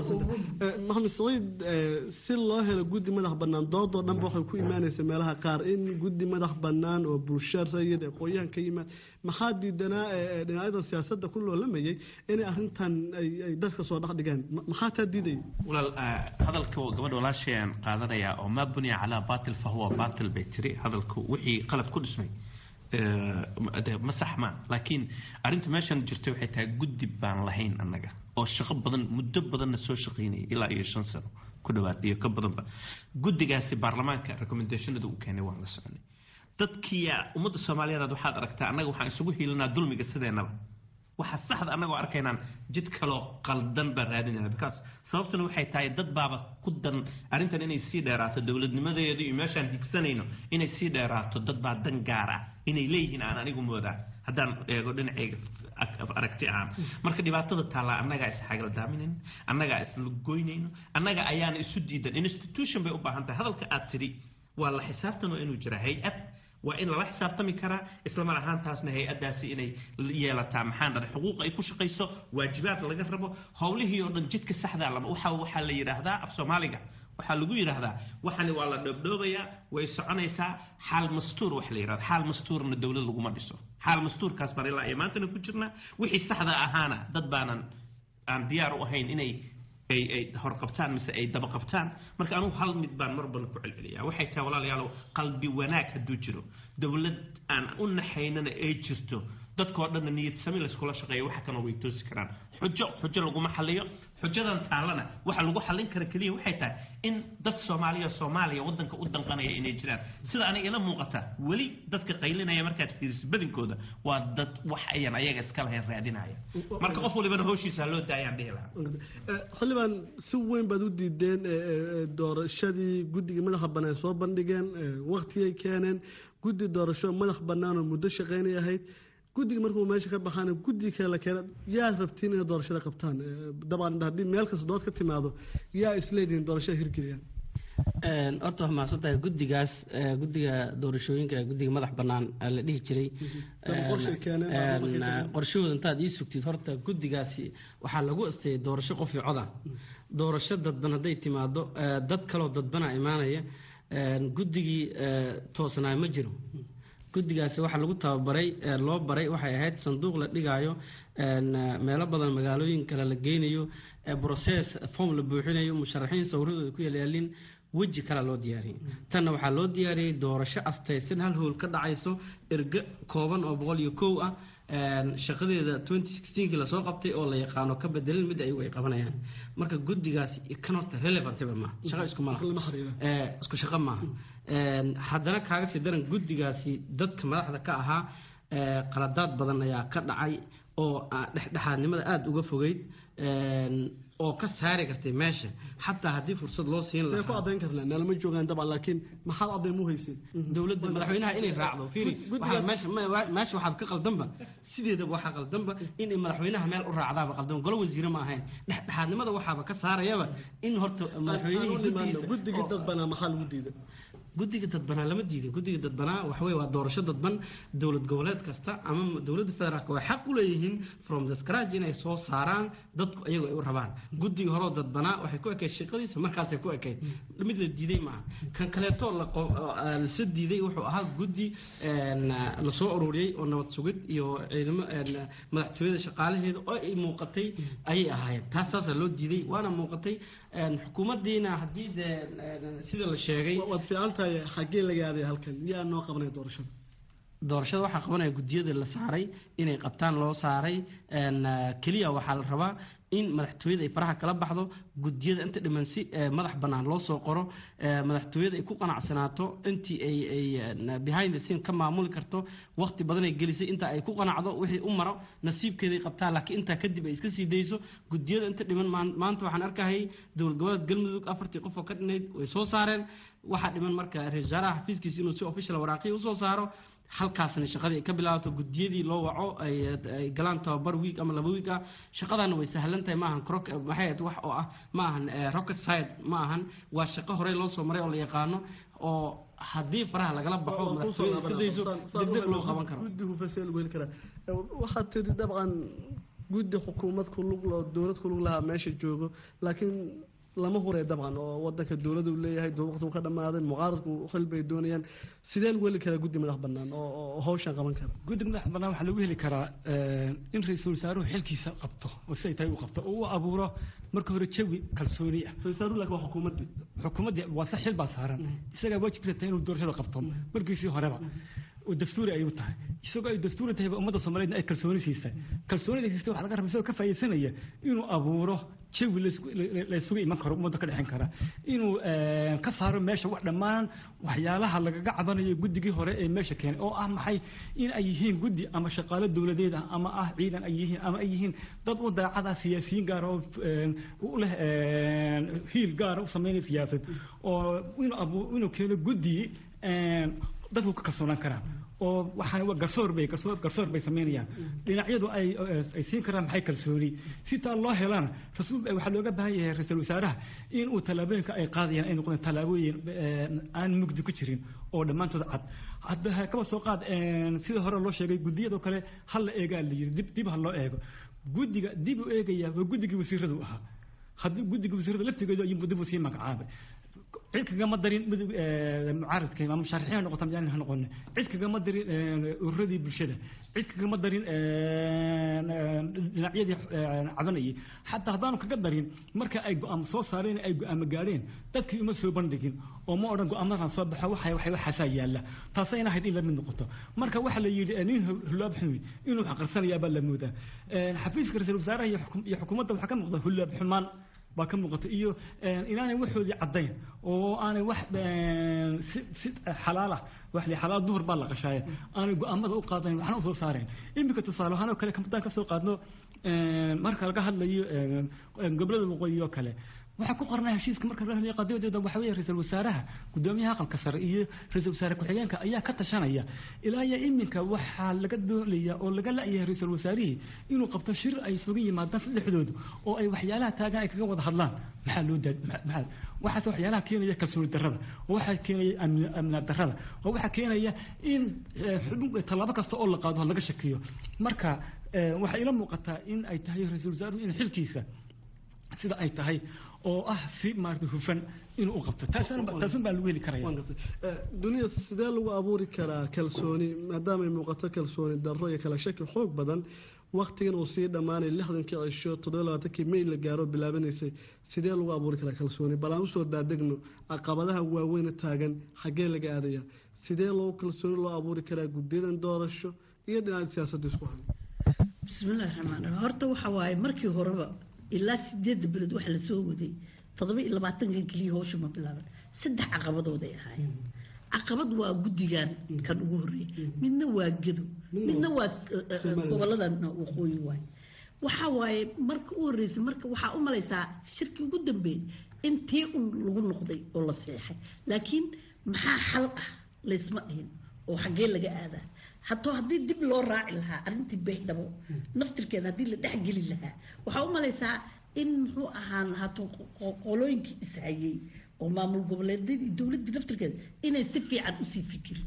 maxamed saciid si loo helo guddi madax bannaan doodoo dhanba waxay ku imaanaysa meelaha qaar in guddi madax bannaan oo bulsho rayid ee qoyahan ka yimaad maxaa diidanaa dhinacyada siyaasadda ku loolamayay inay arrintan ay dadka soo dhex dhigaan maxaa taa diidaya walaal hadalka gabadha walaashayaan qaadanayaa oo maa buniya calaa batil fahuwa batil bay tiri hadalku wixii qalad ku dhismay ma saxmaan laakiin arrinta meeshan jirta waxay tahay guddi baan lahayn annaga oo shaqo badan muddo badanna soo shaqaynayay ilaa iyo shan sano ku dhawaad iyo ka badanba guddigaasi baarlamaanka recommendationada uu keenay waan la soconay dadkii ummadda soomaaliyeed waxaad aragtaa annaga waxaan isugu hiilinaa dulmiga sideennaba waxa saxda annagoo arkaynaan jid kaloo qaldan baan raadinayna because sababtuna waxay tahay dad baaba ku dan arrintan inay sii dheeraato dowladnimadeedu iyo meeshaan higsanayno inay sii dheeraato dad baa dan gaar ah inay leeyihiin aan anigu moodaa haddaan eego dhinacayga aragti ahaan marka dhibaatada taallaa annagaa is xagaldaaminayno annagaa isla goynayno annaga ayaana isu diidan institution bay u baahan tahay hadalka aad tidhi waa la xisaabtan waa inuu jiraa hay-ad waa in lala xisaabtami karaa islamar ahaantaasna hay-addaasi inay yeelataa maxaan dhahay xuquuq ay ku shaqayso waajibaad laga rabo howlihii oo dhan jidka saxdaa lama waxa waxaa la yidhaahdaa af soomaaliga waxaa lagu yidhaahdaa waxani waa la dhoobdhoobayaa way soconaysaa xaal mastuur wax la yidhahdo xaal mastuurna dowlad laguma dhiso xaal mastuurkaas baan ilaa iyo maantana ku jirnaa wixii saxda ahaana dad baanan aan diyaar u ahayn inay ay ay horqabtaan mise ay daba qabtaan marka anugu hal mid baan mar badan ku celceliyaa waxay tahay walaalayaalow qalbi wanaag hadduu jiro dowlad aan u naxaynana ay jirto dadkoo dhanna niyad sami layskula shaqeeya waxa kana way toosi karaan xujo xujo laguma xaliyo xujadan taallana waxa lagu xallin kara keliya waxay tahay in dad soomaaliya soomaaliya waddanka u danqanaya inay jiraan sida aniga ila muuqata weli dadka qaylinaya markaad fiiriso badinkooda waa dad wax ayan ayaga iska lahayn raadinaya marka qof walibana howshiisa loo daayaan dhihi lahaa xildhibaan si weyn baad u diideen doorashadii guddiga madaxa bannaan soo bandhigeen waktigay keeneen guddi doorasho madax bannaan oo muddo shaqaynay ahayd guddiga markuu meesha ka baxaana guddiga kale la keena yaad rabtiin inay doorashada qabtaan dabcan haddii meel kasta dood ka timaado yaa isleedihiin doorashada hirgeliyaan horta waa mahadsan tahay guddigaas guddiga doorashooyinka guddiga madax bannaan la dhihi jiray qorshahooda intaad ii sugtid horta guddigaasi waxaa lagu asteeyay doorasho qof iyo coda doorasho dadban hadday timaado dad kaloo dadbana imaanaya guddigii toosnaa ma jiro guddigaasi waxaa lagu tababaray loo baray waxay ahayd sanduuq la dhigaayo meelo badan magaalooyin kale la geynayo process form la buuxinayo musharaxiin sawradooda ku yalyaalin weji kale loo diyaariyey tanna waxaa loo diyaariyey doorasho astaysan hal howl ka dhacayso erge kooban oo boqol iyo kow ah shaqadeeda kii lasoo qabtay oo la yaqaano ka bedelin mid ayagu ay qabanayaan marka guddigaasi kan horta relevantba maaha shaqo isku maaha isku shaqo maaha haddana kaaga sii daran guddigaasi dadka madaxda ka ahaa qaladaad badan ayaa ka dhacay oo dhexdhexaadnimada aada uga fogeyd oo ka saari kartay meesha xataa haddii fursad loo siin lahaa ku adayn karnaa naalama joogaan dabcan laakiin maxaad adayn mu haysid dowladda madaxweynaha inay raacdo fiiri waxaa meesha meesha waxaad ka qaldanba sideedaba waxaa qaldanba inay madaxweynaha meel u raacdaaba qaldan golo wasiire ma ahayn dhexdhexaadnimada waxaaba ka saarayaba in horta madaxweynihii guddigii dadbanaa maxaa lagu diiday guddiga dadbanaa lama diiday guddiga dadbanaa waxaweye waa doorasho dadban dowlad goboleed kasta ama dowladda federaalka way xaq u leeyihiin from the scratch inay soo saaraan dadku iyagu ay u rabaan guddiga horeo dadbanaa waxay ku ekayd shaqadiisa markaasay ku ekayd mid la diiday maaha kan kaleeto lasa diiday wuxuu ahaa guddi lasoo ururiyey oo nabad sugid iyo ciidamo madaxtooyada shaqaalaheeda oo ay muuqatay ayay ahaayeen taas saasaa loo diiday waana muuqatay xukuumaddiina haddii dee sida la sheegay waad fiican tahay xaggee laga aaday halkan yaa noo qabanaya doorashada doorashada waxaa qabanaya guddiyada la saaray inay qabtaan loo saaray keliya waxaa la rabaa in madaxtooyada ay faraha kala baxdo guddiyada inta dhiman si madax bannaan loo soo qoro madaxtooyada ay ku qanacsanaato intii ay ay behind the scene ka maamuli karto waqti badan ay gelisay inta ay ku qanacdo wixii u maro nasiibkeeday qabtaan laakiin intaa kadib ay iska sii dayso guddiyada inta dhiman maanta waxaan arkahayay dowlad goboleed galmudug afartii qof oo ka dhinayd way soo saareen waxaa dhiman marka ra-isul wasaaraha xafiiskiisa inuu si official waraaqiya usoo saaro halkaasna shaqadii ay ka bilaabato guddiyadii loo waco ay galaan tababar wiig ama laba wiig ah shaqadaana way sahlan tahay maahan maxay ahayd wax oo ah ma ahan rocket side ma ahan waa shaqo horey loo soo maray oo la yaqaano oo haddii faraha lagala baxo madaxtooyada iska dayso degdeg loo qaban karo guddi hufaseel weli kara waxaad tiri dabcan guddi xukuumad ku lug loo dowlad ku lug lahaa meesha joogo laakiin lama huree dabcan oo wadanka dowladu leeyahay waqtigu ka dhamaaday mucaaradku xil bay doonayaan sidee lagu heli karaa guddi madax banaan oo hawshan qaban kara guddi madax banaan waxaa lagu heli karaa in ra-iisul wasaaruhu xilkiisa qabto oo siday tahay u qabto oo u abuuro marka hore jawi kalsooni ah ra-isul wasaaruhu laakiin waa xukuumaddii xukuumaddii waa sa xil baa saaran isagaa waajibkiisa tahay inuu doorashada qabto markiisii horeba oo dastuuri ayuu tahay isagoo ay dastuuri tahay ummadda soomaaliyeedna ay kalsooni siisay kalsoonida siistay waxaa laga rabaa isagoo ka faa'iidaysanaya inuu abuuro jawi laysugu iman karo ummadda ka dhexin kara inuu ka saaro meesha wax dhammaan waxyaalaha lagaga cabanayo guddigii hore ee meesha keenay oo ah maxay in ay yihiin guddi ama shaqaalo dowladeed ah ama ah ciidan ay yihiin ama ay yihiin dad u daacad ah siyaasiyiin gaar oo u leh hiil gaara u sameynaya siyaasad oo inuu abu inuu keeno guddi dadku ka kalsoonaan karaan oo waxaan waa garsoor bay garsoor garsoor bay sameynayaan dhinacyadu ay ay siin karaan maxay kalsooni si taa loo helana rasuul waxaa looga baahan yahay ra-iisul wasaaraha in uu tallaabooyinka ay qaadayaan ay noqdeen tallaabooyin aan mugdi ku jirin oo dhammaantood cad hadda kaba soo qaad sida hore loo sheegay guddiyadoo kale ha la eegaa la yiri dib dib ha loo eego guddiga dib u eegaya waa guddigii wasiiradu ahaa haddii guddiga wasiirada laftigeedu ayuu dib u sii magacaabay cid kagama darin midug mucaaradka ama musharaxiin ha noqota miyaan ha noqonin cid kagama darin ururadii bulshada cid kagama darin dhinacyadii cabanayay xataa haddaanu kaga darin marka ay go-aamo soo saareen ay go-aamo gaadheen dadkii uma soo bandhigin oo ma odhan go-aamadan soo baxo waxa waxay waxaasaa yaalla taasayna ahayd in la mid noqoto marka waxaa la yidhi nin hulaab xumi inuu xaqarsanayaa baa la moodaa xafiiska ra-iisul wasaaraha iyo xukuumadda waxaa ka muuqda hulaab xumaan baa ka muuqata iyo inaanay waxoodii caddayn oo aanay wax si si xalaal ah wax li xalaal duhur baa la qashaaya aanay go-aamada u qaadayn waxna u soo saareen iminka tusaale ahaan oo kale haddaan ka soo qaadno marka laga hadlayo gobollada waqooyi oo kale waxaa ku qornaa heshiiska marka la hadlayo qadiyadooda waxa weeye ra-iisul wasaaraha gudoomiyaha aqalka sare iyo ra-iisul wasaare ku-xigeenka ayaa ka tashanaya ilaa iyo iminka waxaa laga doonaya oo laga la-yahay ra-iisul wasaarihii inuu qabto shir ay isugu yimaadaan dhexdoodu oo ay waxyaalaha taagan ay kaga wada hadlaan maxaa loo daa maxaa waxaas waxyaalaha keenaya kalsooni darrada oo waxaa keenaya amna darrada oo waxaa keenaya in tallaabo kasta oo la qaado laga shakiyo marka waxaa ila muuqataa in ay tahay ra-iisul wasaaruhu in xilkiisa sida ay tahay oo ah si maarata hufan inuu u qabto taasun baa lagu heli karaya duniya sidee lagu abuuri karaa kalsooni maadaama ay muuqato kalsooni darro iyo kala shaki xoog badan waktigan uu sii dhammaanay lixdankii cisho toddoba labaatankii may la gaaro bilaabanaysay sidee lagu abuuri karaa kalsooni bal aan usoo daadegno caqabadaha waaweyna taagan xaggee laga aadaya sidee loo kalsooni loo abuuri karaa guddiyadan doorasho iyo dhinaca siyaasadda isku hay bismillahi raxmaan raxiim horta waxa waaye markii horeba ilaa sideedda beled waxa lasoo waday toddoba iyo labaatankan keliya howsha ma bilaaban saddex caqabadooday ahaayeen caqabad waa guddigan kan ugu horreeyay midna waa gedo midna waa goboladan waqooyi waaye waxa waaye marka u horreysay marka waxaa u malaysaa shirkii ugu dambeeyey intii un lagu noqday oo la seexay laakiin maxaa xal ah laysma dhihin oo xaggee laga aadaa haddoo haddii dib loo raaci lahaa arrintii baydhabo naftirkeeda haddii la dhexgeli lahaa waxaa u malaysaa in muxuu ahaan hato qolooyinkii ishayey oo maamul goboleedyadii dowladdii naftirkeeda inay si fiican usii fikirin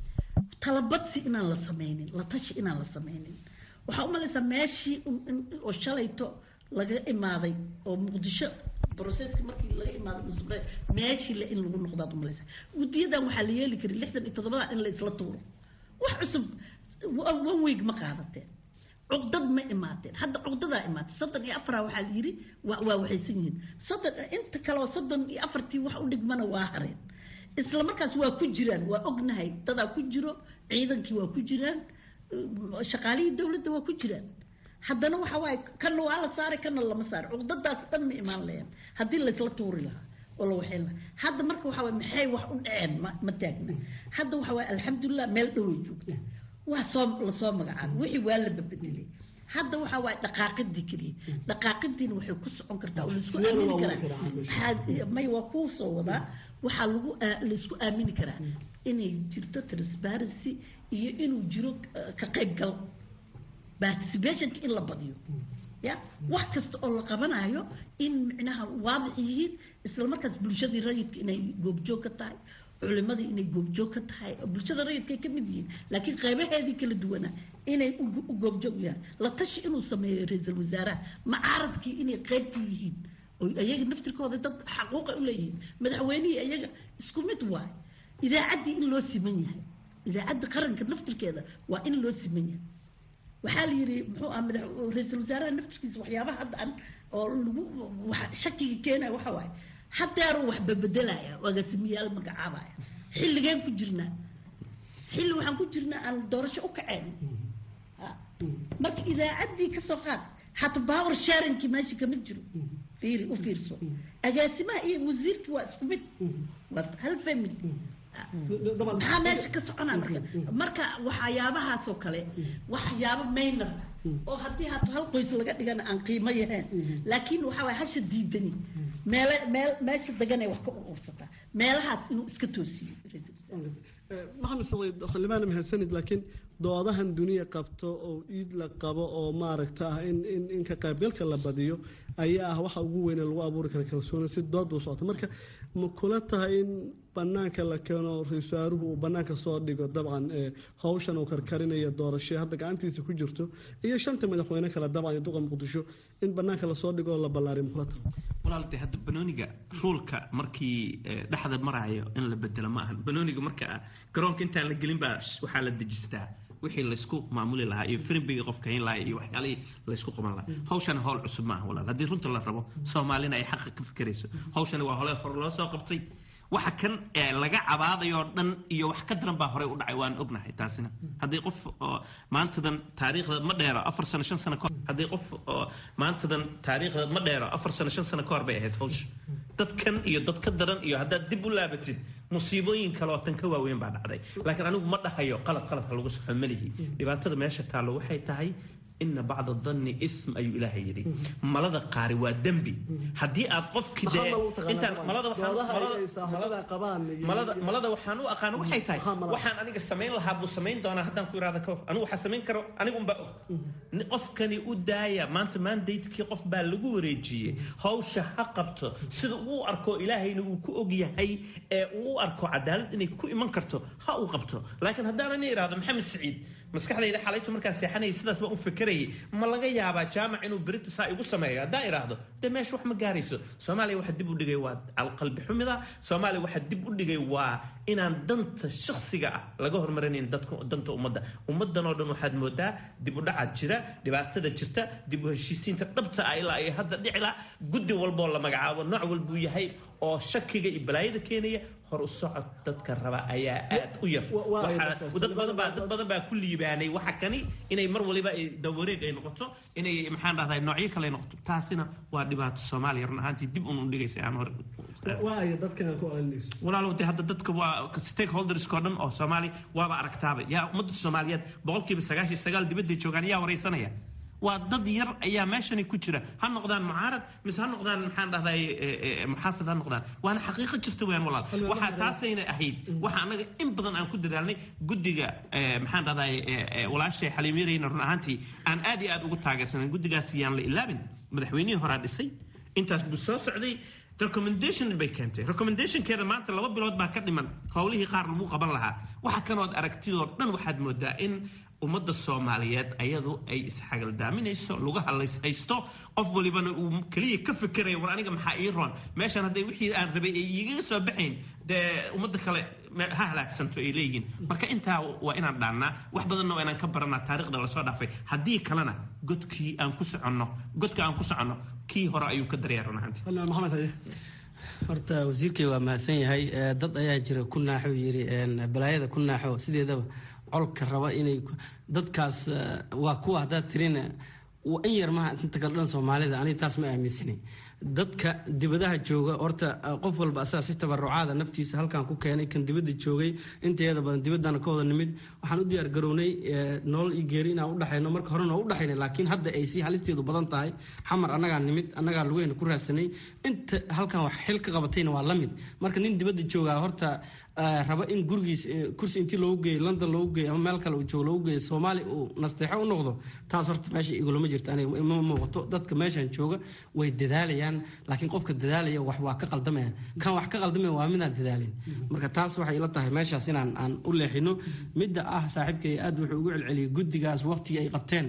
talabadsi inaan la sameynin la tashi inaan la sameynin waxaa u malaysaa meeshii oo shalayto laga imaaday oo muqdisho broseska markii laga imaaday musbre meeshii le in lagu noqdaad u malaysaa guddiyadan waxaa la yeeli karay lixdan iyo toddobada in la isla tuuro wax cusub one week ma qaadateen cuqdad ma imaateen hadda cuqdadaa imaatay soddon iyo afaraa waxaa la yidhi waa waa waxaysan yihiin soddon inta kaleo soddon iyo afartii wax u dhigmana waa hareen isla markaas waa ku jiraan waa ognahay dadaa ku jiro ciidankii waa ku jiraan shaqaalihii dowladda waa ku jiraan haddana waxa waaye kana waa la saaray kana lama saaray cuqdadaas dhan ma imaan lahayn haddii laysla tuuri lahaa oo la waxayn lahaa hadda marka waxa waye maxay wax u dhaceen ma ma taagna hadda waxa waaye alxamdulilah meel dhoway joogta waa soo lasoo magacaabay wixii waa la babedelay hadda waxa waaye dhaqaaqidii keliya dhaqaaqidiina waxay ku socon kartaa oo laisku aamini karaa may waa kuu soo wadaa waxaa lagu laisku aamini karaa inay jirto transparency iyo inuu jiro ka qaybgal participationka in la badiyo ya wax kasta oo la qabanayo in micnaha waadix yihiin isla markaas bulshadii rayidka inay goobjoog ka tahay culimadii inay goobjoog ka tahay bulshada rayidka ay ka mid yihiin laakiin qaybaheedii kala duwana inay u goobjoog yahay la tashi inuu sameeyo ra-iisul wasaaraha macaaradkii inay qaybka yihiin oo iyaga naftirkooda dad xaquuqa u leeyihiin madaxweynihii iyaga isku mid waay idaacaddii in loo siman yahay idaacadda qaranka naftirkeeda waa in loo siman yahay waxaa la yidhi muxuu ah madax ra-iisul wasaaraha naftirkiisa waxyaabaha hadda aan oo lagu shakiga keenaya waxa waaye hadeeruu wax babedelaya agaasimiyaal magacaabaya xilligeen ku jirnaa xilli waxaan ku jirnaa aan doorasho u kaceen marka idaacaddii kasoo qaad hata power sharingkii meesha kama jiro fiiri u fiirso agaasimaha iyo wasiirkii waa isku mid waa hal family maxaa meesha ka soconaa marka marka waxyaabahaasoo kale waxyaabo maynar oo haddii hata hal qoys laga dhigana aan qiimo yahayn laakiin waxa waye hasha diidani meele meel meesha deganay wax ka urursataa meelahaas inuu iska toosiyo maxamed saciid xildhibaan mahadsanid laakiin doodahan duniya qabto oo iid la qabo oo maaragta ah in in in ka qaybgalka la badiyo ayaa ah waxa ugu weyne lagu abuuri kara kalsooni si dood u socoto marka ma kula tahay in banaanka la keeno ra-isul wasaaruhu uu banaanka soo dhigo dabcan hawshan uu karkarinayo doorasho hadda gacantiisa ku jirto iyo shanta madaxweyne kale dabcan iyo duqa muqdisho in banaanka lasoo dhigo oo la ballaariyo ma kula tahay walaaltay hadda banooniga ruulka markii dhexda maraayo in la bedelo ma ahan banooniga marka garoonka intaan la gelin baa waxaa la dejistaa wixii laysku maamuli lahaa iyo firimbiga qofka hayn lahaa iyo waxyaalihii laysku qaban lahaa hawshana hawl cusub maaha walaal haddii runta la rabo soomaalina ay xaqa ka fikirayso hawshani waa hole hore loo soo qabtay waxa kan laga cabaadayoo dhan iyo wax ka daran baa horey u dhacay waan ognahay taasina haddii qof maantadan taariikhda ma dheero afar sano shan sano kahor haddii qof maantadan taariikhda ma dheero afar sano shan sano kahor bay ahayd hawsha dadkan iyo dad ka daran iyo haddaad dib u laabatid musiibooyin kale oo tan ka waaweyn baa dhacday laakiin anigu ma dhahayo qalad qaladka lagu saxo malihi dhibaatada meesha taallo waxay tahay ina bacda danni ism ayuu ilaahay yidhi malada qaari waa dembi haddii aad qofkii dee intaan malada malada waxaan u aqaano waxay tahay waxaan aniga samayn lahaa buu samayn doonaa haddaan ku irahda kahor anigu waxaa samayn karo anigu unbaa og qofkani u daaya maanta mandatekii qof baa lagu wareejiyey hawsha ha qabto sida uu arko ilaahayna uu ku og yahay ee uu u arko cadaalad inay ku iman karto ha uu qabto laakiin haddaan ani irahdo maxamed siciid maskaxdayda xalaytu markaan seexanayay sidaas baan u fakerayay ma laga yaabaa jaamac inuu berito saa igu sameeyo haddaan idhaahdo dee meesha wax ma gaarayso soomaaliya waxa dib u dhigay waa alqalbi xumida soomaaliya waxa dib u dhigay waa inaan danta shakhsiga ah laga hormarinayn dadka danta ummadda ummaddan oo dhan waxaad moodaa dib u dhacaad jira dhibaatada jirta dib u heshiisiinta dhabta ah ilaa ay hadda dhicila guddi walboo la magacaabo nooc walbuu yahay oo shakiga iyo balaayada keenaya hor u socod dadka raba ayaa aad u yar dad badan baa dad badan baa ku liibaanay waxa kani inay mar waliba dawareeg ay noqoto inay maxaan dhahdaa noocyo kale ay noqoto taasina waa dhibaato soomaaliya run ahaantii dib un dhigaysa aan hor walaalow de hadda dadka waa stakeholderskoo dhan oo soomaali waaba aragtaaba yaa ummadda soomaaliyeed boqolkiiba sagaashiyo sagaal dibadday joogaan yaa waraysanaya waa dad yar ayaa meeshani ku jira ha noqdaan mucaarad mise ha noqdaan maxaan dhahday muxaafid ha noqdaan waana xaqiiqo jirta weyaan walaal waxaa taasayna ahayd waxa annaga in badan aan ku dadaalnay guddiga maxaan dhahday walaashay xaliimyarayna run ahaantii aan aad iyo aad ugu taageersanan guddigaas yaan la ilaabin madaxweynihii horaa dhisay intaas buu soo socday recommendation bay keentay recommendationkeeda maanta laba bilood baa ka dhiman howlihii qaar lagu qaban lahaa waxa kanood aragtidoo dhan waxaad moodaa in ummadda soomaaliyeed ayadu ay isxagaldaaminayso lugaha lays haysto qof walibana uu keliya ka fikerayo war aniga maxaa ii roon meeshan hadday wixii aan rabay ay igaga soo baxayn dee ummadda kale ha halaagsanto ay leeyihiin marka intaa waa inaan dhaannaa wax badanna waa inaan ka baranaa taariikhda lasoo dhaafay haddii kalena godkii aan ku soconno godka aan ku soconno kii hore ayuu ka daryaa run ahaantii horta wasiirkay waa mahadsan yahay dad ayaa jira ku naaxo yiri balaayada ku naaxo sideedaba colka raba inay dadkaas waa kuwa haddaad tirina in yar maha inta kale dhan soomaalida aniga taas ma aaminsanay dadka dibadaha jooga horta qof walba asaga si tabarucaada naftiisa halkan ku keenay kan dibadda joogay inteeda badan dibaddana ka wada nimid waxaan u diyaar garownay nolol iyo geeri inaan udhexayno marka horena waa udhexaynay laakiin hadda ay si halisteedu badan tahay xamar annagaa nimid annagaa lugeyna ku raadsanay inta halkan wax xil ka qabatayna waa la mid marka nin dibadda joogaa horta raba in gurigiis kursi intii loogu geeyo london loogu geeyo ama meel kale uu joogo loogu geeyo soomaali uu nasteexo u noqdo taas horta meesha igulama jirto aniga ima muuqato dadka meeshan jooga way dadaalayaan laakiin qofka dadaalaya wax waa ka qaldamaya kan wax ka qaldamaya waa midaan dadaalin marka taas waxay ila tahay meeshaas inaan aan u leexino midda ah saaxiibkay aad wuxuu ugu celceliyay guddigaas waqtigii ay qabteen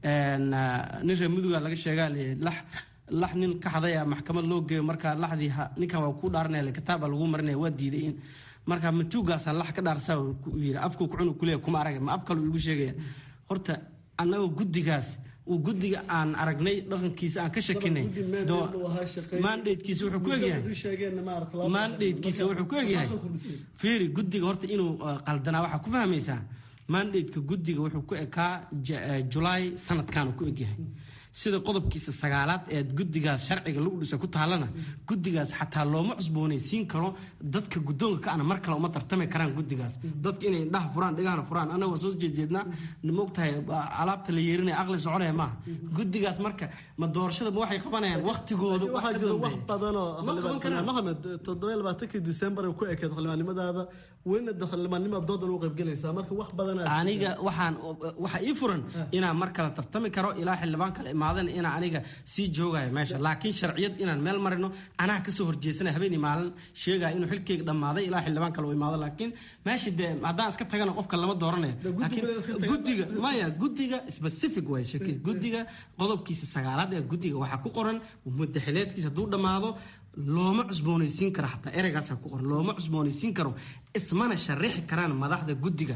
nin reer muduga laga sheegaa lax lax nin ka xadaya maxkamad loo geeyo markaa laxdii ninkan waa ku dhaaranaya kitaaba lagu marinaya waa diiday in marka matuugaasa lax ka dhaarsaa yiri afku kucun kuleeya kuma arag ma af kale igu sheegaya horta annagoo guddigaas uu guddiga aan aragnay dhaqankiisa aan ka shakinay mandatekiisa wuxuu ku egyahay mandatekiisa wuxuu ku egyahay fiiri guddiga horta inuu qaldanaa waxaa ku fahmaysaa mandateka guddiga wuxuu ku ekaa julaay sanadkan ku egyahay sida qodobkiisa sagaalaad ee guddigaas sharciga lagu dhisa ku taalana guddigaas xataa looma cusboonaysiin karo dadka guddoonka ka ana mar kale uma tartami karaan guddigaas dadka inay indhaha furaan dhigahana furaan annaga waa soo jeedjeednaa maogtahay alaabta la yeerinaya aqli soconaya maaha guddigaas marka ma doorashada ma waxay qabanayaan waqtigooda waxaa jira wax badanoo maxamed toddoba iyo labaatankii december ku ekeed xildhibaannimadaada welina de xildhibaannimada doodan u qaybgelaysaa marka wax badan aniga waxaan waxa ii furan inaan mar kale tartami karo ilaa xildhibaan kale imaado dhammaadana inaa aniga sii joogayo meesha laakiin sharciyad inaan meel marino anaa kasoo horjeesana habeenii maalin sheegaya inuu xilkeyga dhammaaday ilaa xildhibaan kale u imaado laakiin meesha dee haddaan iska tagana qofka lama dooranayo laakiin guddiga maya guddiga specific way sheekis guddiga qodobkiisa sagaalaad ee guddiga waxaa ku qoran mudaxileedkiisa hadduu dhammaado looma cusboonaysiin karo xataa ereygaasa ku qoran looma cusboonaysiin karo ismana sharixi karaan madaxda guddiga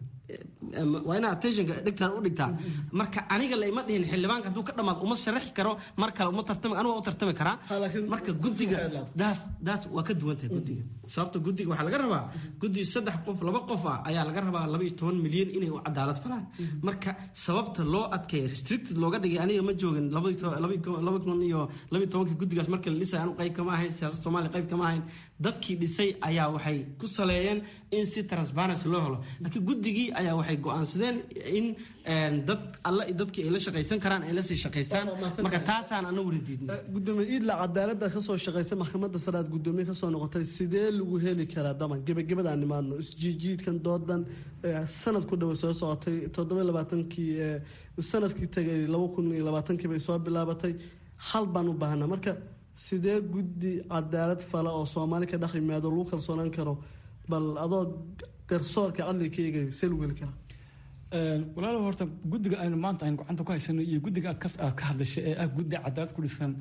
waa inaa attentionka dhigtaada u dhigtaa marka aniga laima dhihin xildhibaanka hadduu ka dhamaado uma sharaxi karo mar kale uma tartami anigu waa u tartami karaa marka guddiga daas daas waa ka duwan tahay guddiga sababta guddiga waxaa laga rabaa guddi saddex qof laba qof ah ayaa laga rabaa laba iyo toban milyan inay u cadaalad falaan marka sababta loo adkeeya restricted looga dhigay aniga ma joogin laba kun iyo laba iyo tobankii guddigaas markii la dhisay anu qayb kama ahayn siyaasad soomaaliya qayb kama ahayn dadkii dhisay ayaa waxay ku saleeyeen in si transparency loo helo laakiin guddigii ayaa waxay go-aansadeen in dad alla dadkii ay la shaqaysan karaan ay lasii shaqaystaan marka taasaan ana weli diidnay gudoomiye iidla cadaalada kasoo shaqaysa maxkamadda sare aad gudoomiye kasoo noqotay sidee lagu heli karaa daman gebagabada aan nimaadno isjiijiidkan doodan sanad ku dhowa soo socotay toddoba labaatankii sanadkii tagay laba kun iyo labaatankii bay soo bilaabatay hal baan u baahanaa marka sidee guddi cadaalad fala oo soomaali ka dhex yimaado lagu kalsoonaan karo bal adoo garsoorka cadliga ka eegayo see lagu heli karaa walaalow horta guddiga aynu maanta aynu gacanta ku haysano iyo guddiga aad ka hadlashay ee ah guddi cadaalad ku dhisan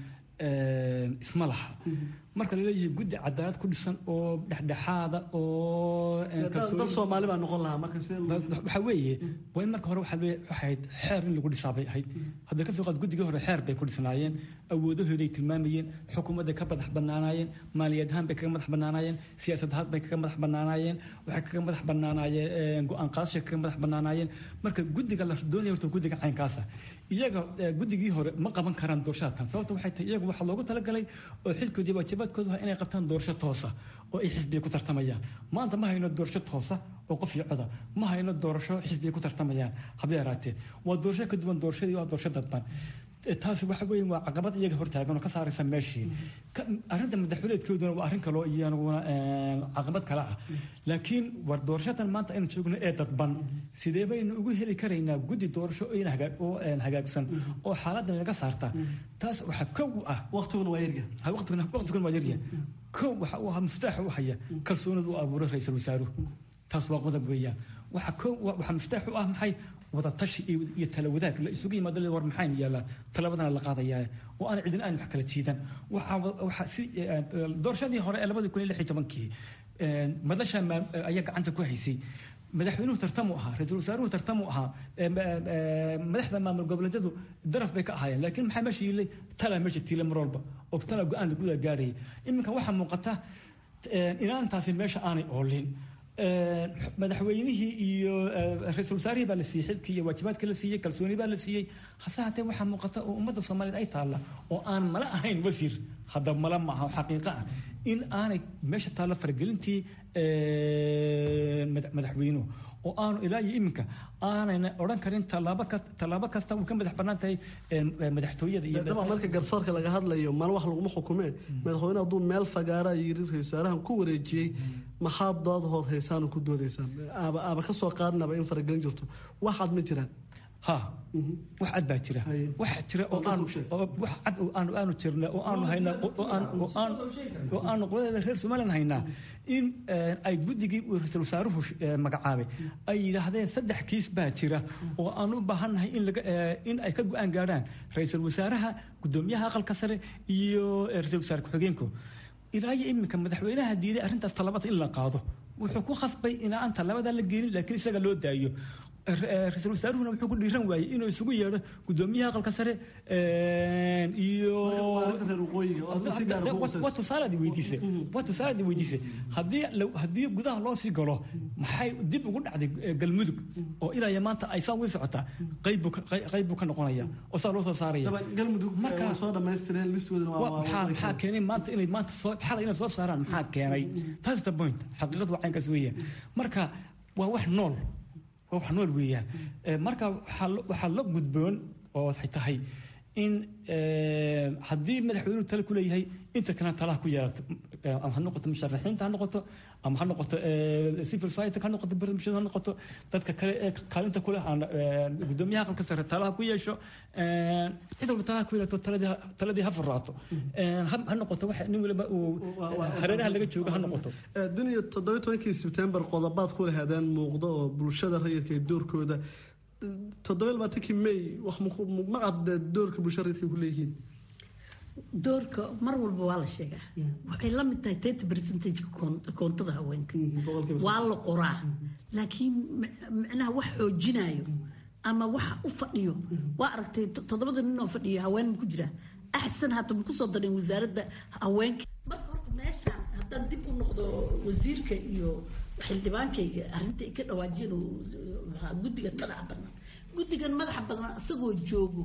isma laha marka laleeyahay guddi cadaalad ku dhisan oo dhexdhexaada oo dad soomaali baa noqon lahaa marka waxaa weeye waa in marka hore waxaa ahayd xeer in lagu dhisaa bay ahayd hadda kasoo qaad guddigii hore xeer bay ku dhisnaayeen awoodahooday tilmaamayeen xukuumadday ka madax banaanaayeen maaliyad ahaan bay kaga madax banaanaayeen siyaasad ahaan bay kaga madax banaanaayeen waxay kaga madax banaanaayeen go-aan qaadashay kaga madax banaanaayeen marka guddiga la doonaya horta guddiga caynkaasa iyaga guddigii hore ma qaban karaan doorashada tan sababta waxay tahay iyagu waxaa loogu talagalay oo xilkoodii waajibaadkoodu waa inay qabtaan doorasho toosa oo ay xisbiya ku tartamayaan maanta ma hayno doorasho toosa oo qof iyo coda ma hayno doorasho xisbiya ku tartamayaan habay yaraatee waa doorasho ka duwan doorashadii waa doorasho dadban taasi waxa weeye waa caqabad iyaga hortaagan oo ka saaraysa meeshii arrinta madaxweyneedkooduna waa arrin kaloo iyaguna caqabad kale ah laakiin war doorashadan maanta aynu joogno ee dadban sidee baynu ugu heli karaynaa guddi doorasho oo hagaagsan oo xaaladan laga saarta taas waxaa kow ah waqtiguna waa yarya waqtiguna waa yarya kow waxa uu ahaa miftaaxa u haya kalsoonida u abuuray ra-iisul wasaaruhu taas waa qodob weeyaan waxa kow waxa miftaax u ah maxay wada tashi iyo tala wadaag la isugu yimaado war maxayn yaalaa talabadana la qaadayaa oo aan cidina aan wax kala jiidan waxa si doorashadii hore ee labadii kun iyo lix iyo tobankii madasha ayaa gacanta ku haysay madaxweynuhu tartamu ahaa ra-iisul wasaaruhu tartamu ahaa madaxda maamul goboleedyadu daraf bay ka ahaayeen laakiin maxaa meesha yiilay tala meesha tiila mar walba oo tala go-aan laguda gaarayay iminka waxaa muuqata inaantaasi meesha aanay oolin madaxweynihii iyo ra-iisul wasaarihii baa la siiyey xilkii iyo waajibaadkii la siiyey kalsooni baa la siiyey hase hatee waxaa muuqata oo ummadda soomaaliyeed ay taalla oo aan mala ahayn wasiir hadda mala maaha xaqiiqo ah in aanay meesha taalla faragelintii madaxweynuhu oo aanu ilaa iyo iminka aanayna odhan karin tallaabo tallaabo kasta uu ka madax bannaan tahay madaxtooyada iyo daba marka garsoorka laga hadlayo mal wax laguma xukumee madaxweyne hadduu meel fagaara yiri ra-isul wasaarahan ku wareejiyey maxaad dood hood haysaan ku doodaysaan aaba aaba ka soo qaadnaba in faragelin jirto waxaad ma jiraan ha wax cad baa jira wax jira oo aan wax cad oo aanu aanu jirna oo aanu haynaa oo aan oo aan oo aanu qoladeeda reer Soomaaliland haynaa in ay guddigii uu ra-iisul wasaaruhu magacaabay ay yidhaahdeen saddex kiis baa jira oo aan u baahannahay in laga in ay ka go-aan gaadhaan ra-iisul wasaaraha gudoomiyaha aqalka sare iyo ra-iisul wasaare ku-xigeenku ilaa iyo iminka madaxweynaha diiday arrintaas talabada in la qaado wuxuu ku khasbay in aan talabada la gelin laakiin isaga loo daayo ra-iisul wasaaruhuna wuxuu ku dhiiran waayey inuu isugu yeedho gudoomiyaha aqalka sare iyo waa tusaalaad weydiisay waa tusaalaad weydiisay haddii haddii gudaha loo sii galo maxay dib ugu dhacday galmudug oo ilaa iyo maanta ay saa wii socotaa qayb buu qayb buu ka noqonaya oo saa loo soo saaraya marka soo dhamaystireen listooda maxaa keenay maanta inay maanta soo xalay inay soo saaraan maxaa keenay taas the point xaqiiqadu waa caynkaas weeyaan marka waa wax nool waa wax nool weeyaan marka waxaa la gudboon oo waxay tahay in haddii madaxweynuhu tale ku leeyahay inta kalena talaha ku yeelato ama ha noqoto musharaxiinta ha noqoto ama ha noqoto civil society ha noqoto barnaamijyada ha noqoto dadka kale ee kaalinta kuleh gudoomiyaha aqalka sare talaha ku yeesho cid walba talaha ku yeelato taladii ha faraato ha noqoto waxa nin waliba uu hareeraha laga joogo ha noqoto duniya toddoba tobankii sebtembar qodobaad ku lahaadeen muuqdo oo bulshada rayidka iyo doorkooda toddoba labaatankii may wax ma cadde doorka bulshada rayidka ku leeyihiin doorka mar walba waa la sheegaa waxay la mid tahay thirty percentage koontada haweenka waa la qoraa laakiin micnaha wax xoojinayo ama waxa u fadhiyo waa aragtay toddobada nin oo fadhiyo haween ma ku jira axsan hata ma kusoo dareen wasaaradda haweenka marka horta meeshaan haddaan dib u noqdo wasiirka iyo xildhibaankayga arrinta ay ka dhawaajiyeen guddigan madaxa banaan guddigan madaxa banaan isagoo joogo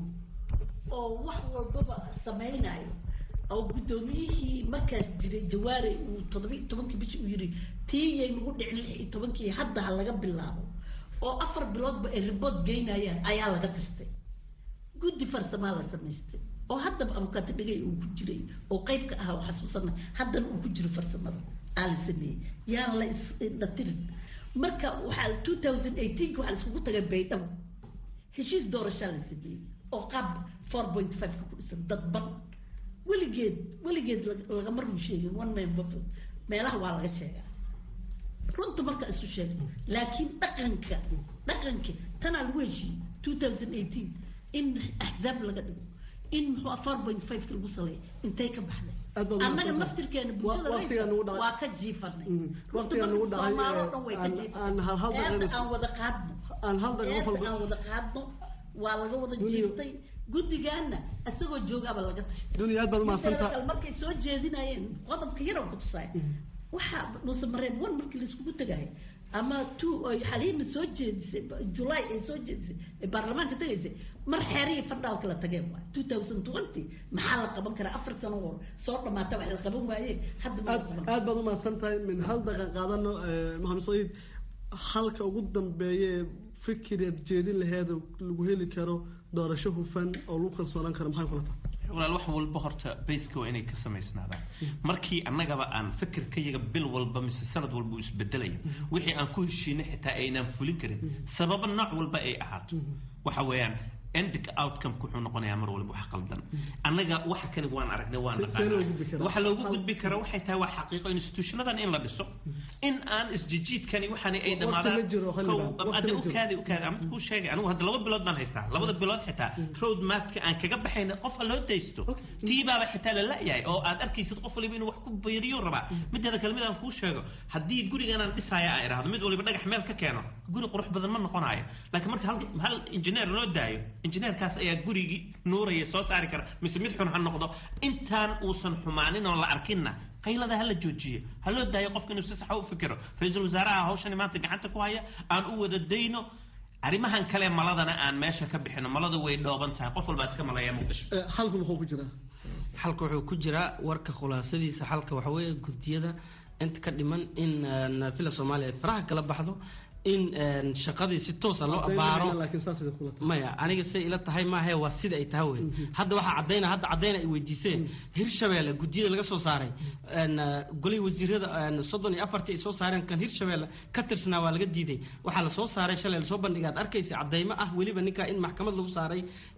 oo wax walbaba samaynayo oo guddoomiyihii markaas jiray jawaare uu toddoba iyo tobankii bishii uu yiri tiiyay nagu dhicin lix iyo tobankii hadda ha laga bilaabo oo afar biloodba ay ribood geynayaan ayaa laga tastay guddi farsamaa la samaystay oo haddaba abukaati dhigay uu ku jiray oo qayb ka ah oo xasuusana haddana uu ku jiro farsamada aa la sameeyey yaan la isdhatirin marka waxaa two thousand eighteenka waxaa la iskugu tagay baydhabo heshiis doorashaa la sameeyey oo qaab four point five ka ku dhisan dadban weligeed weligeed lagama run sheegin one man vote meelaha waa laga sheegaa runta marka isu sheegno laakiin dhaqanka dhaqanka tanaa lagu heshiiyey two thousand eighteen in axzaab laga dhigo in muxuu four point five ka lagu saleeyo intay ka baxday annaga naftirkeena bulshada waa ka jiifanay runta marka soomaaloo dhan way ka jiifanay aan wada qaadno aan wada qaadno waa laga wada jiiftay guddigaana isagoo joogaaba laga tashtay markay soo jeedinayeen qodobka yaran ku tusaay waxaa nuusa mareen one markii laiskugu tagahay ama two ay xaliima soo jeedisay july ay soo jeedisay ay baarlamaanka tagaysay mar xeerihii fadhaal kala tageen waay two thousand twenty maxaa la qaban karaa afar sano hor soo dhamaata wax la qaban waaye hadda aad baad umahadsan tahay min hal daqiiq qaadano maxamed saciid halka ugu dambeeye fikireed jeedin laheed lagu heli karo doorasho hufan oo lagu kalsoonaan karo maxay kula tahay walaal wax walba horta bayska waa inay ka samaysnaadaan markii annagaba aan fikirkayaga bil walba mise sanad walba u isbedelaya wixii aan ku heshiinay xitaa aynaan fulin karin sababa nooc walba ay ahaato waxa weeyaan ending outcome wuxuu noqonayaa mar walba wax qaldan annaga waxa kani waan aragnay waan naqaanaa waxa loogu gudbi kara waxay tahay waa xaqiiqo institutionadan in la dhiso in aan isjijiidkani waxani ay dhamaadaan ukaadi ukaadi ama kuu sheegay anigu hadda laba bilood baan haystaa labada bilood xitaa road mapka aan kaga baxayna qofka loo daysto tiibaaba xitaa la la-yahay oo aad arkaysid qof waliba inuu wax ku bayriyo rabaa mideeda kale mid aan kuu sheego haddii gurigan aan dhisaya aan idhaahdo mid waliba dhagax meel ka keeno guri qurux badan ma noqonayo laakiin marka hal hal injineer loo daayo injineerkaas ayaa gurigii nuuraya soo saari kara mise mid xun ha noqdo intaan uusan xumaanin oo la arkinna qaylada ha la joojiyo ha loo daayo qofka inuu si saxa u fikiro ra-iisul wasaaraha hawshani maanta gacanta ku haya aan u wada dayno arrimahan kale maladana aan meesha ka bixino malada way dhooban tahay qof walbaa iska malaya muqdisho halku muxuu ku jiraa xalka wuxuu ku jiraa warka khulaasadiisa xalka waxa weeye gudiyada inta ka dhiman in villa soomaaliya ay faraha kala baxdo in shaqadii si toosa loo abaaro maya aniga say ila tahay maahe waa sida ay tahay wey hadda waxaa cadayna hadda cadayna ay weydiiseen hirshabeelle gudiyada laga soo saaray golay wasiirada soddon iyo afartii ay soo saareen kan hirshabeelle ka tirsanaa waa laga diiday waxaa lasoo saaray shalay lasoo bandhigay aad arkaysa cadaymo ah weliba ninkaa in maxkamad lagu saaray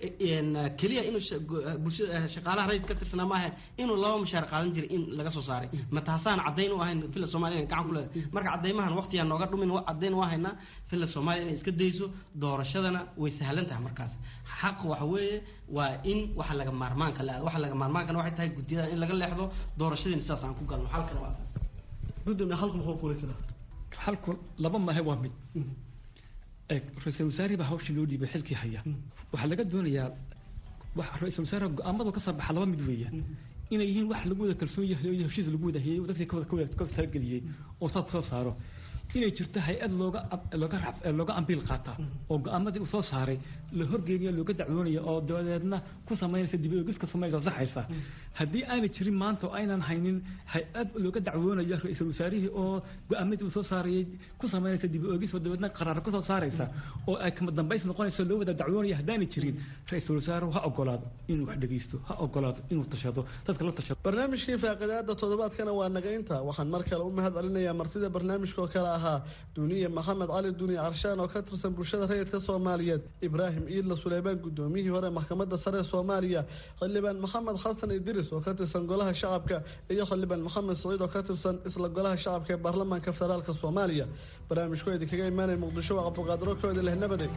keliya inuu bulshada shaqaalaha rayid ka tirsanaa maahe inuu laba mushaar qaadan jiray in laga soo saaray ma taasaan cadayn u ahayn villa soomaaliya gacan ku leedahay marka cadaymahan waqtigaan nooga dhumin cadayn u ahaynaa villa soomaaliya inay iska dayso doorashadana way sahlan tahay markaas xaq waxa weeye waa in waxa laga maarmaanka la waxa laga maarmaankana waxay tahay guddiyada in laga leexdo doorashadiina sidaas aan ku galno halkana waa taas gudoomiye halku muxuu kula jiraa halku laba maahe waa mid eeg ra-iisul wasaarihi baa hawshii loo dhiibay xilkii haya waxaa laga doonayaa wax ra-iisul wasaaraha go-aamadu ka soo baxa laba mid weeyaan inay yihiin wax lagu wada kalsoon yahay oo heshiis lagu wada hayay dadkii kawada kawada kawada talageliyey oo saa kusoo saaro inay jirto hay-ad looga looga looga ambiil qaata oo go-aamadii uu soo saaray la horgeeniyo looga dacwoonayo oo dabadeedna ku samaynaysa dib ogis ka samaynaysa saxaysa haddii aanay jirin maanta oo aynan haynin hay-ad looga dacwoonayo ra-iisul wasaarihii oo go-aamadii uu soo saarayay ku samaynaysa dib ogis oo dabeedna qaraar ka soo saaraysa oo ay kama dambays noqonayso loo wada dacwoonayo haddaanay jirin ra-iisul wasaaruhu ha ogolaado inuu wax dhegeysto ha ogolaado inuu tashado dadka la tashado barnaamijkii faaqidaada toddobaadkana waa naga inta waxaan mar kale u mahad celinayaa martida barnaamijka oo kale ahaa duniye maxamed cali duniye carshaan oo ka tirsan bulshada rayidka soomaaliyeed ibraahim iidla suleymaan gudoomiyihii hore maxkamadda sare ee soomaaliya xildhibaan maxamed xasan idris oo ka tirsan golaha shacabka iyo xildhibaan maxamed saciid oo ka tirsan isla golaha shacabka ee baarlamaanka federaalk soomaaliya barnaamijku idinkaga imaanaya muqdisho waa cabduqaadir okooda leh nabade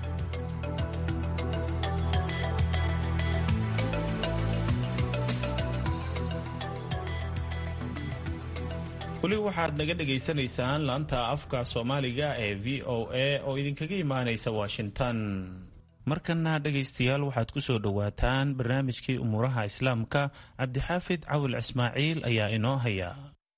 weli waxaad naga dhagaysanaysaan laanta afka soomaaliga ee v o a oo idinkaga imaanaysa washington markana dhegaystayaal waxaad ku soo dhowaataan barnaamijkii umuuraha islaamka cabdixaafid cawil ismaaciil ayaa inoo haya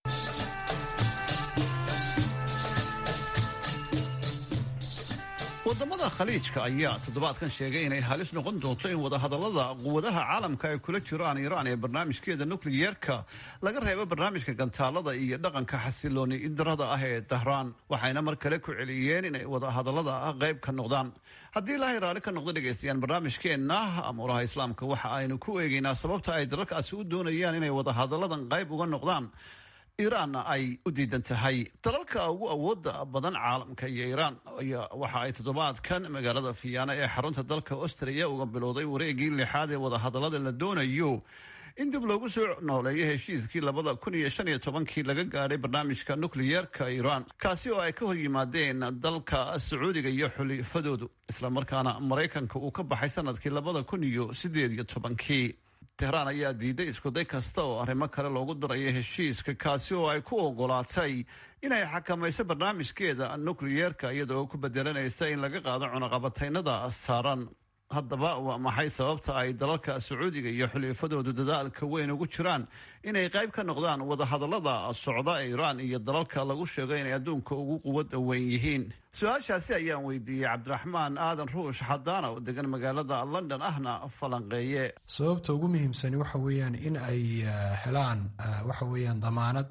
wadamada khaliijka ayaa toddobaadkan sheegay inay halis noqon doonto in wadahadalada quwadaha caalamka ay kula jiraan iiraan ee barnaamijkeeda nukliyeerka laga reebo barnaamijka gantaalada iyo dhaqanka xasilooni darada ah ee dahraan waxayna mar kale ku celiyeen inay wadahadalada qayb ka noqdaan haddii ilaahay raalli ka noqdo dhegaystayaal barnaamijkeenna amuuraha islaamka waxa aynu ku eegaynaa sababta ay dalalkaasi u doonayaan inay wadahadaladan qayb uga noqdaan iiraanna ay u diidan tahay dalalka ugu awooda badan caalamka iyo iiraan waxa ay toddobaadkan magaalada fiyaana ee xarunta dalka austriya uga bilowday wareegii lixaad ee wadahadalada la doonayo in dib loogu soo nooleeyo heshiiskii labada kun iyo shan iyo tobankii laga gaadhay barnaamijka nukliyeerka iiraan kaasi oo ay ka hor yimaadeen dalka sacuudiga iyo xulifadoodu islamarkaana maraykanka uu ka baxay sanadkii labada kun iyo sideed iyo tobankii tehraan ayaa diiday iskuday kasta oo arrimo kale loogu darayo heshiiska kaasi oo ay ku ogolaatay inay xakamayso barnaamijkeeda nukliyeerka iyadoo ku bedelanaysa in laga qaado cunaqabataynada saaran haddaba waa maxay sababta ay dalalka sacuudiga iyo xulifadoodu dadaalka weyn ugu jiraan inay qayb ka noqdaan wadahadalada socda ee iiraan iyo dalalka lagu sheego inay adduunka ugu quwada weyn yihiin su-aashaasi ayaan weydiiyey cabdiraxmaan aadan ruush xadaana oo degan magaalada london ahna falanqeeye sababta ugu muhiimsani waxa weeyaan in ay helaan waxa weeyaan damaanad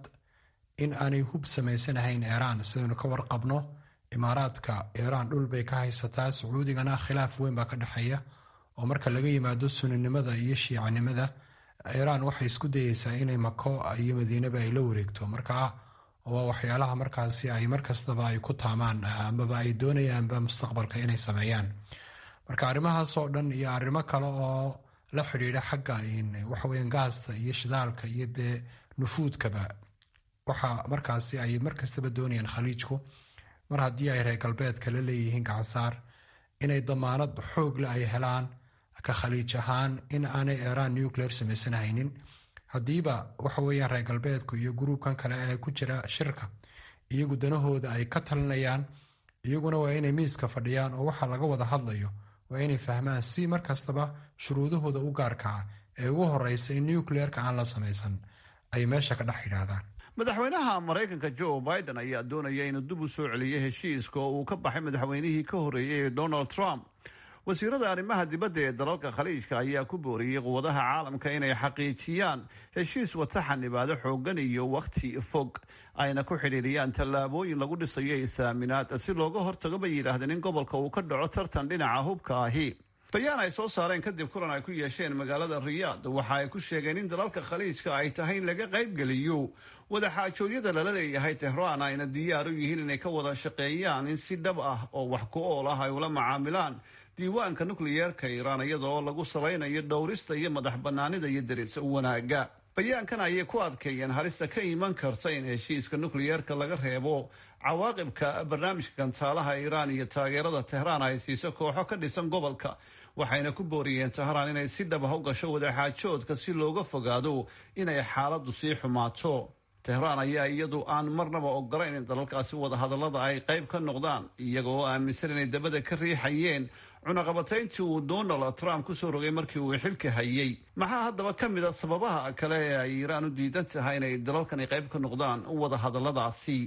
in aanay hub samaysanahayn iiraan sidaynu ka warqabno imaaraadka iiraan dhul bay ka haysataa sacuudigana khilaaf weyn baa ka dhexeeya oo marka laga yimaado suninimada iyo shiicanimada iiraan waxay isku dayeysaa inay mako iyo madiinaba ay la wareegto markaa waa waxyaalaha markaasi ay markastaba ay ku taamaan amaba ay doonayaanba mustaqbalka inay sameeyaan marka arrimahaasoo dhan iyo arrimo kale oo la xidhiidha xagga waxaweyan gaasta iyo shidaalka iyo dee nufuudkaba waxa markaasi ay markastaba doonayaan khaliijku mar haddii ay reer galbeedka la leeyihiin gacansaar inay damaanad xoogle ay helaan ka khaliij ahaan in aanay iiraan nuclear samaysanhaynin haddiiba waxa weeyaan reer galbeedku iyo gruubkan kale ee ku jira shirka iyagu danahooda ay ka talinayaan iyaguna waa inay miiska fadhiyaan oo waxa laga wada hadlayo waa inay fahmaan si markastaba shuruudahooda u gaarkaa ee ugu horeysa in nucleerka aan la samaysan ay meesha ka dhex yidhaahdaan madaxweynaha maraykanka joe biden ayaa doonaya inuu dib u soo celiyo heshiiska oo uu ka baxay madaxweynihii ka horreeyey ee donald trump wasiirada arrimaha dibadda ee dalalka khaliijka ayaa ku booriyey quwadaha caalamka inay xaqiijiyaan heshiis wata xanibaado xoogan iyo wakhti fog ayna ku xidhiiriyaan tallaabooyin lagu dhisayo isaaminaad si looga hortago bay yidhaahdeen in gobolka uu ka dhaco tartan dhinaca hubka ahi bayaan ay soo saareen kadib kulan ay ku yeesheen magaalada riyaad waxa ay ku sheegeen in dalalka khaliijka ay tahay in laga qaybgeliyo wadaxaajoodyada lala leeyahay tehraan ayna diyaar u yihiin inay ka wada shaqeeyaan in si dhab ah oo wax ku ool ah ay ula macaamilaan diiwaanka nukliyeerka iiraan iyadoo lagu salaynayo dhowrista iyo madax banaanida iyo deris wanaaga bayaankan ayay ku adkeeyeen halista ka iman karta in heshiiska nukliyeerka laga reebo cawaaqibka barnaamijka gantaalaha iiraan iyo taageerada tehraan ay siiso kooxo ka dhisan gobolka waxayna ku booriyeen tehraan inay si dhab ah u gasho wadaxaajoodka si looga fogaado inay xaaladdu sii xumaato tehraan ayaa iyadu aan marnaba ogolayn in dalalkaasi wadahadallada ay qayb ka noqdaan iyaga oo aaminsan inay dabada ka riixayeen cunaqabatayntii uu donald trump kusoo rogay markii uu xilka hayay maxaa haddaba ka mid a sababaha kale ee ay iiraan u diidan tahay inay dalalkani qayb ka noqdaan wadahadalladaasi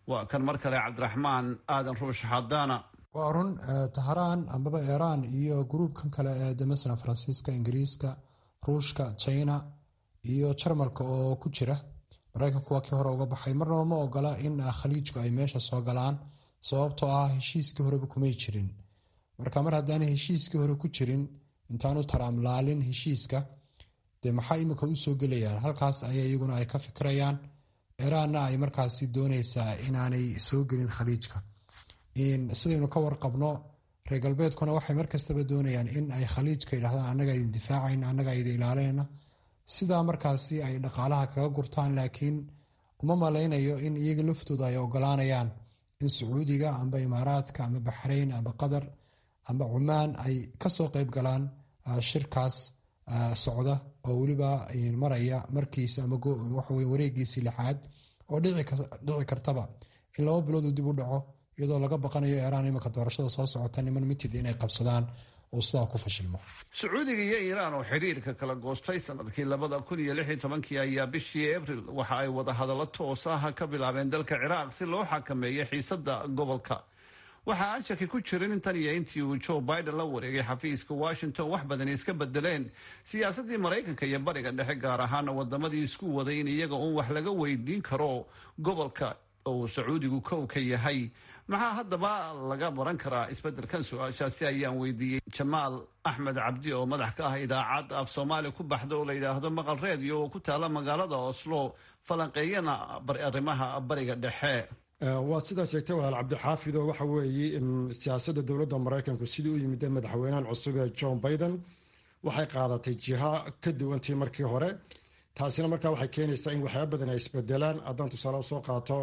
waa kan mar kale cabdiraxmaan aadan ruush xadaana waa run tahraan ambaba iiraan iyo gruubkan kale ee de masalan faransiiska ingiriiska ruushka china iyo jarmalka oo ku jira maraykanku waa kii hore uga baxay marnaba ma ogola in khaliijku ay meesha soo galaan sababtoo ah heshiiskii horeba kumay jirin marka mar haddaana heshiiskii hore ku jirin intaanu taraamlaalin heshiiska dee maxaa imika u soo gelayaan halkaas aya iyaguna ay ka fikirayaan iiraanna ay markaasi dooneysaa inaanay soo gelin khaliijka sidaynu ka warqabno reer galbeedkuna waxay markastaba doonayaan in ay khaliijka yidhahdaan annaga idin difaacayna annaga idin ilaalinayna sidaa markaasi ay dhaqaalaha kaga gurtaan laakiin uma malaynayo in iyaga laftooda ay ogolaanayaan in sacuudiga amba imaaraadka amba baxrayn amba qatar amba cumaan ay kasoo qeyb galaan shirkaas socda oo weliba maraya markiisa ama waxawe wareegiisii lixaad oo dhici kartaba in laba bilood uu dib u dhaco iyadoo laga baqanayo iiraan imanka doorashada soo socota niman mitid inay qabsadaan oo sidaa ku fashilmo sacuudiga iyo iiraan oo xidhiirka kala goostay sanadkii labada kun iyo lix iyo tobankii ayaa bishii abril waxa ay wada hadallo toos ah ka bilaabeen dalka ciraaq si loo xakameeyo xiisada gobolka waxa aan shaki ku jirin intan iyo intii uu joe biden la wareegay xafiiska washington wax badani iska bedeleen siyaasadii maraykanka iyo bariga dhexe gaar ahaana wadamadii isku waday in iyaga uun wax laga weydiin karo gobolka oo sacuudigu kow ka yahay maxaa haddaba laga baran karaa isbeddelkan su-aashaasi ayaan weydiiyey jamaal axmed cabdi oo madax ka ah idaacad af soomaali ku baxda oo la yidhaahdo maqal reediyo oo ku taala magaalada oslo falanqeeyana arrimaha bariga dhexe waad sidaa sheegtay walaal cabdixaafid oo waxa weeye siyaasadda dowladda maraykanku sidii u yimid madaxweynahan cusub ee john biden waxay qaadatay jiha ka duwantii markii hore taasina markaa waxay keenaysaa in waxyaaba badan ay isbedelaan haddaan tusaale usoo qaato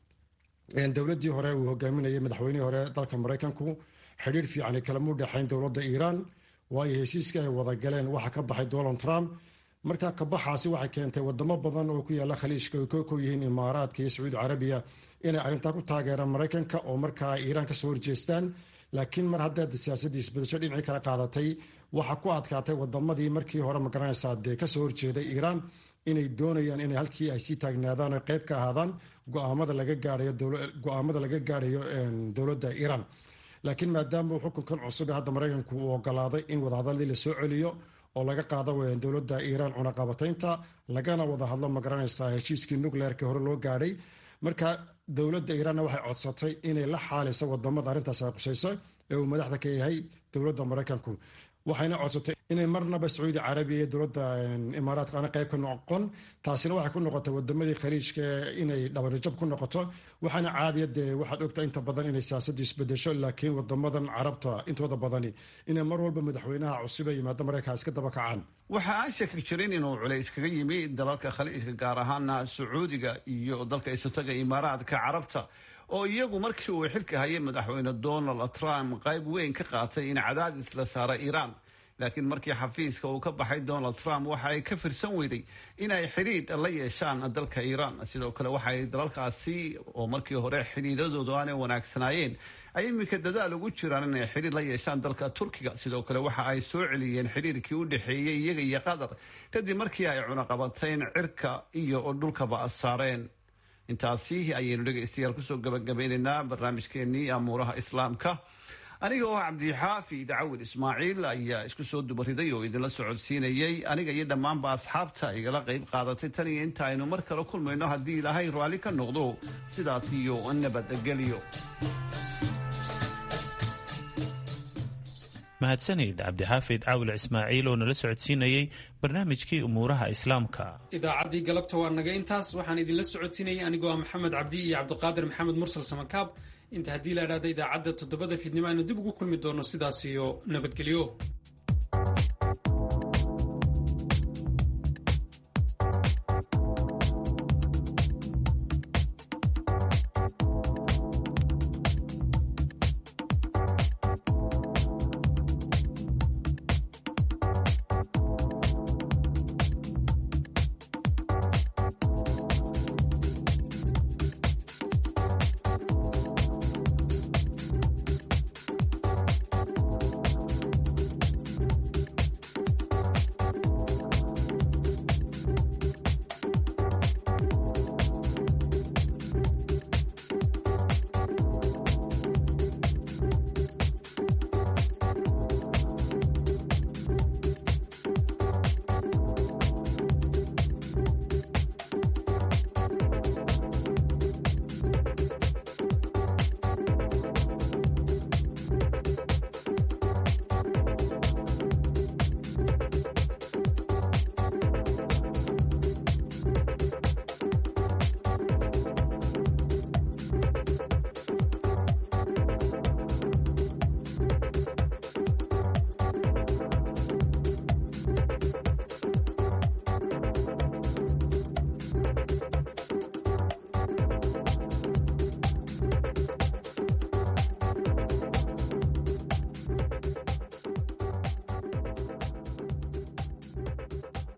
dowladdii hore uu hogaaminayay madaxweynihii hore dalka maraykanku xidhiir fiicani kalama u dhexayn dowladda iiraan waayo heshiiskii ay wada galeen waxa ka baxay donald trump markaa kabaxaasi waxay keentay wadamo badan oo ku yaala khaliijka ay ka kow yihiin imaaraadka iyo sacuudi carabiya inay arrintaa ku taageeraan maraykanka oo markaa ay iiraan kasoo horjeestaan laakiin mar haddaad siyaasaddii isbedesho dhinacii kala qaadatay waxa ku adkaatay wadamadii markii hore magaranaysaa dee kasoo horjeeday iiraan inay doonayaan inay halkii ay sii taagnaadaan oo qeyb ka ahaadaan go-aamada laga gaarayo go-aamada laga gaarayo dowladda iiraan laakiin maadaama xukunkan cusub ee hadda maraykanku uu ogolaaday in wadahadalladii lasoo celiyo oo laga qaado dowladda iiraan cunaqabataynta lagana wada hadlo magaranaysaa heshiiskii nucleerka hore loo gaadhay marka dowladda iiraanna waxay codsatay inay la xaaliso wadamada arrintaas ay qusayso ee uu madaxda ka yahay dowladda maraykanku waxayna codsatay inay marnaba sacuudi carabiya iyo dowladda imaaraadka aana qayb ka noqon taasina waxay ku noqotay wadamadii khaliijka inay dhabarijab ku noqoto waxaana caadiya dee waxaad ogtaa inta badan inay siyaasaddu isbedesho laakiin wadamadan carabta intooda badani inay mar walba madaxweynaha cusub ee yimaada maraykan iska daba kacaan waxa aan shaki jirin inuu culays kaga yimi dalalka khaliijka gaar ahaana sacuudiga iyo dalka isotaga imaaraadka carabta oo iyagu markii uu xilka hayay madaxweyne donald trump qayb weyn ka qaatay in cadaadis la saara iiraan laakiin markii xafiiska uu ka baxay donald trump waxa ay ka firsan weyday in ay xidhiidh la yeeshaan dalka iiraan sidoo kale waxaay dalalkaasi oo markii hore xidhiidhadoodu aanay wanaagsanaayeen ay iminka dadaal ugu jiraan inay xidhiir la yeeshaan dalka turkiga sidoo kale waxa ay soo celiyeen xidhiirkii u dhexeeyey iyaga iyo qatar kadib markii ay cunaqabateen cirka iyo dhulkaba saareen intaasi ayaynu dhegaystayaal kusoo gabagabeynaynaa barnaamijkeenii amuuraha islaamka aniga oo cabdixaafi dacawil ismaaciil ayaa isku soo dubariday oo idinla socodsiinayay aniga iyo dhammaanba asxaabta igala qayb qaadatay tan iyo inta aynu mar kale kulmayno haddii ilaahay raalli ka noqdo sidaas iyo nabadgelyo mahadsanid cabdixaafid caawil ismaaciil oo nala socodsiinayey barnaamijkii umuuraha islaamka idaacaddii galabta waa naga intaas waxaan idinla socodsiinayay anigoo ah maxamed cabdi iyo cabdiqaadir maxamed mursal samakaab inta haddii la idhahda idaacadda toddobada fiidnimo aynu dib ugu kulmi doono sidaas iyo nabadgelyo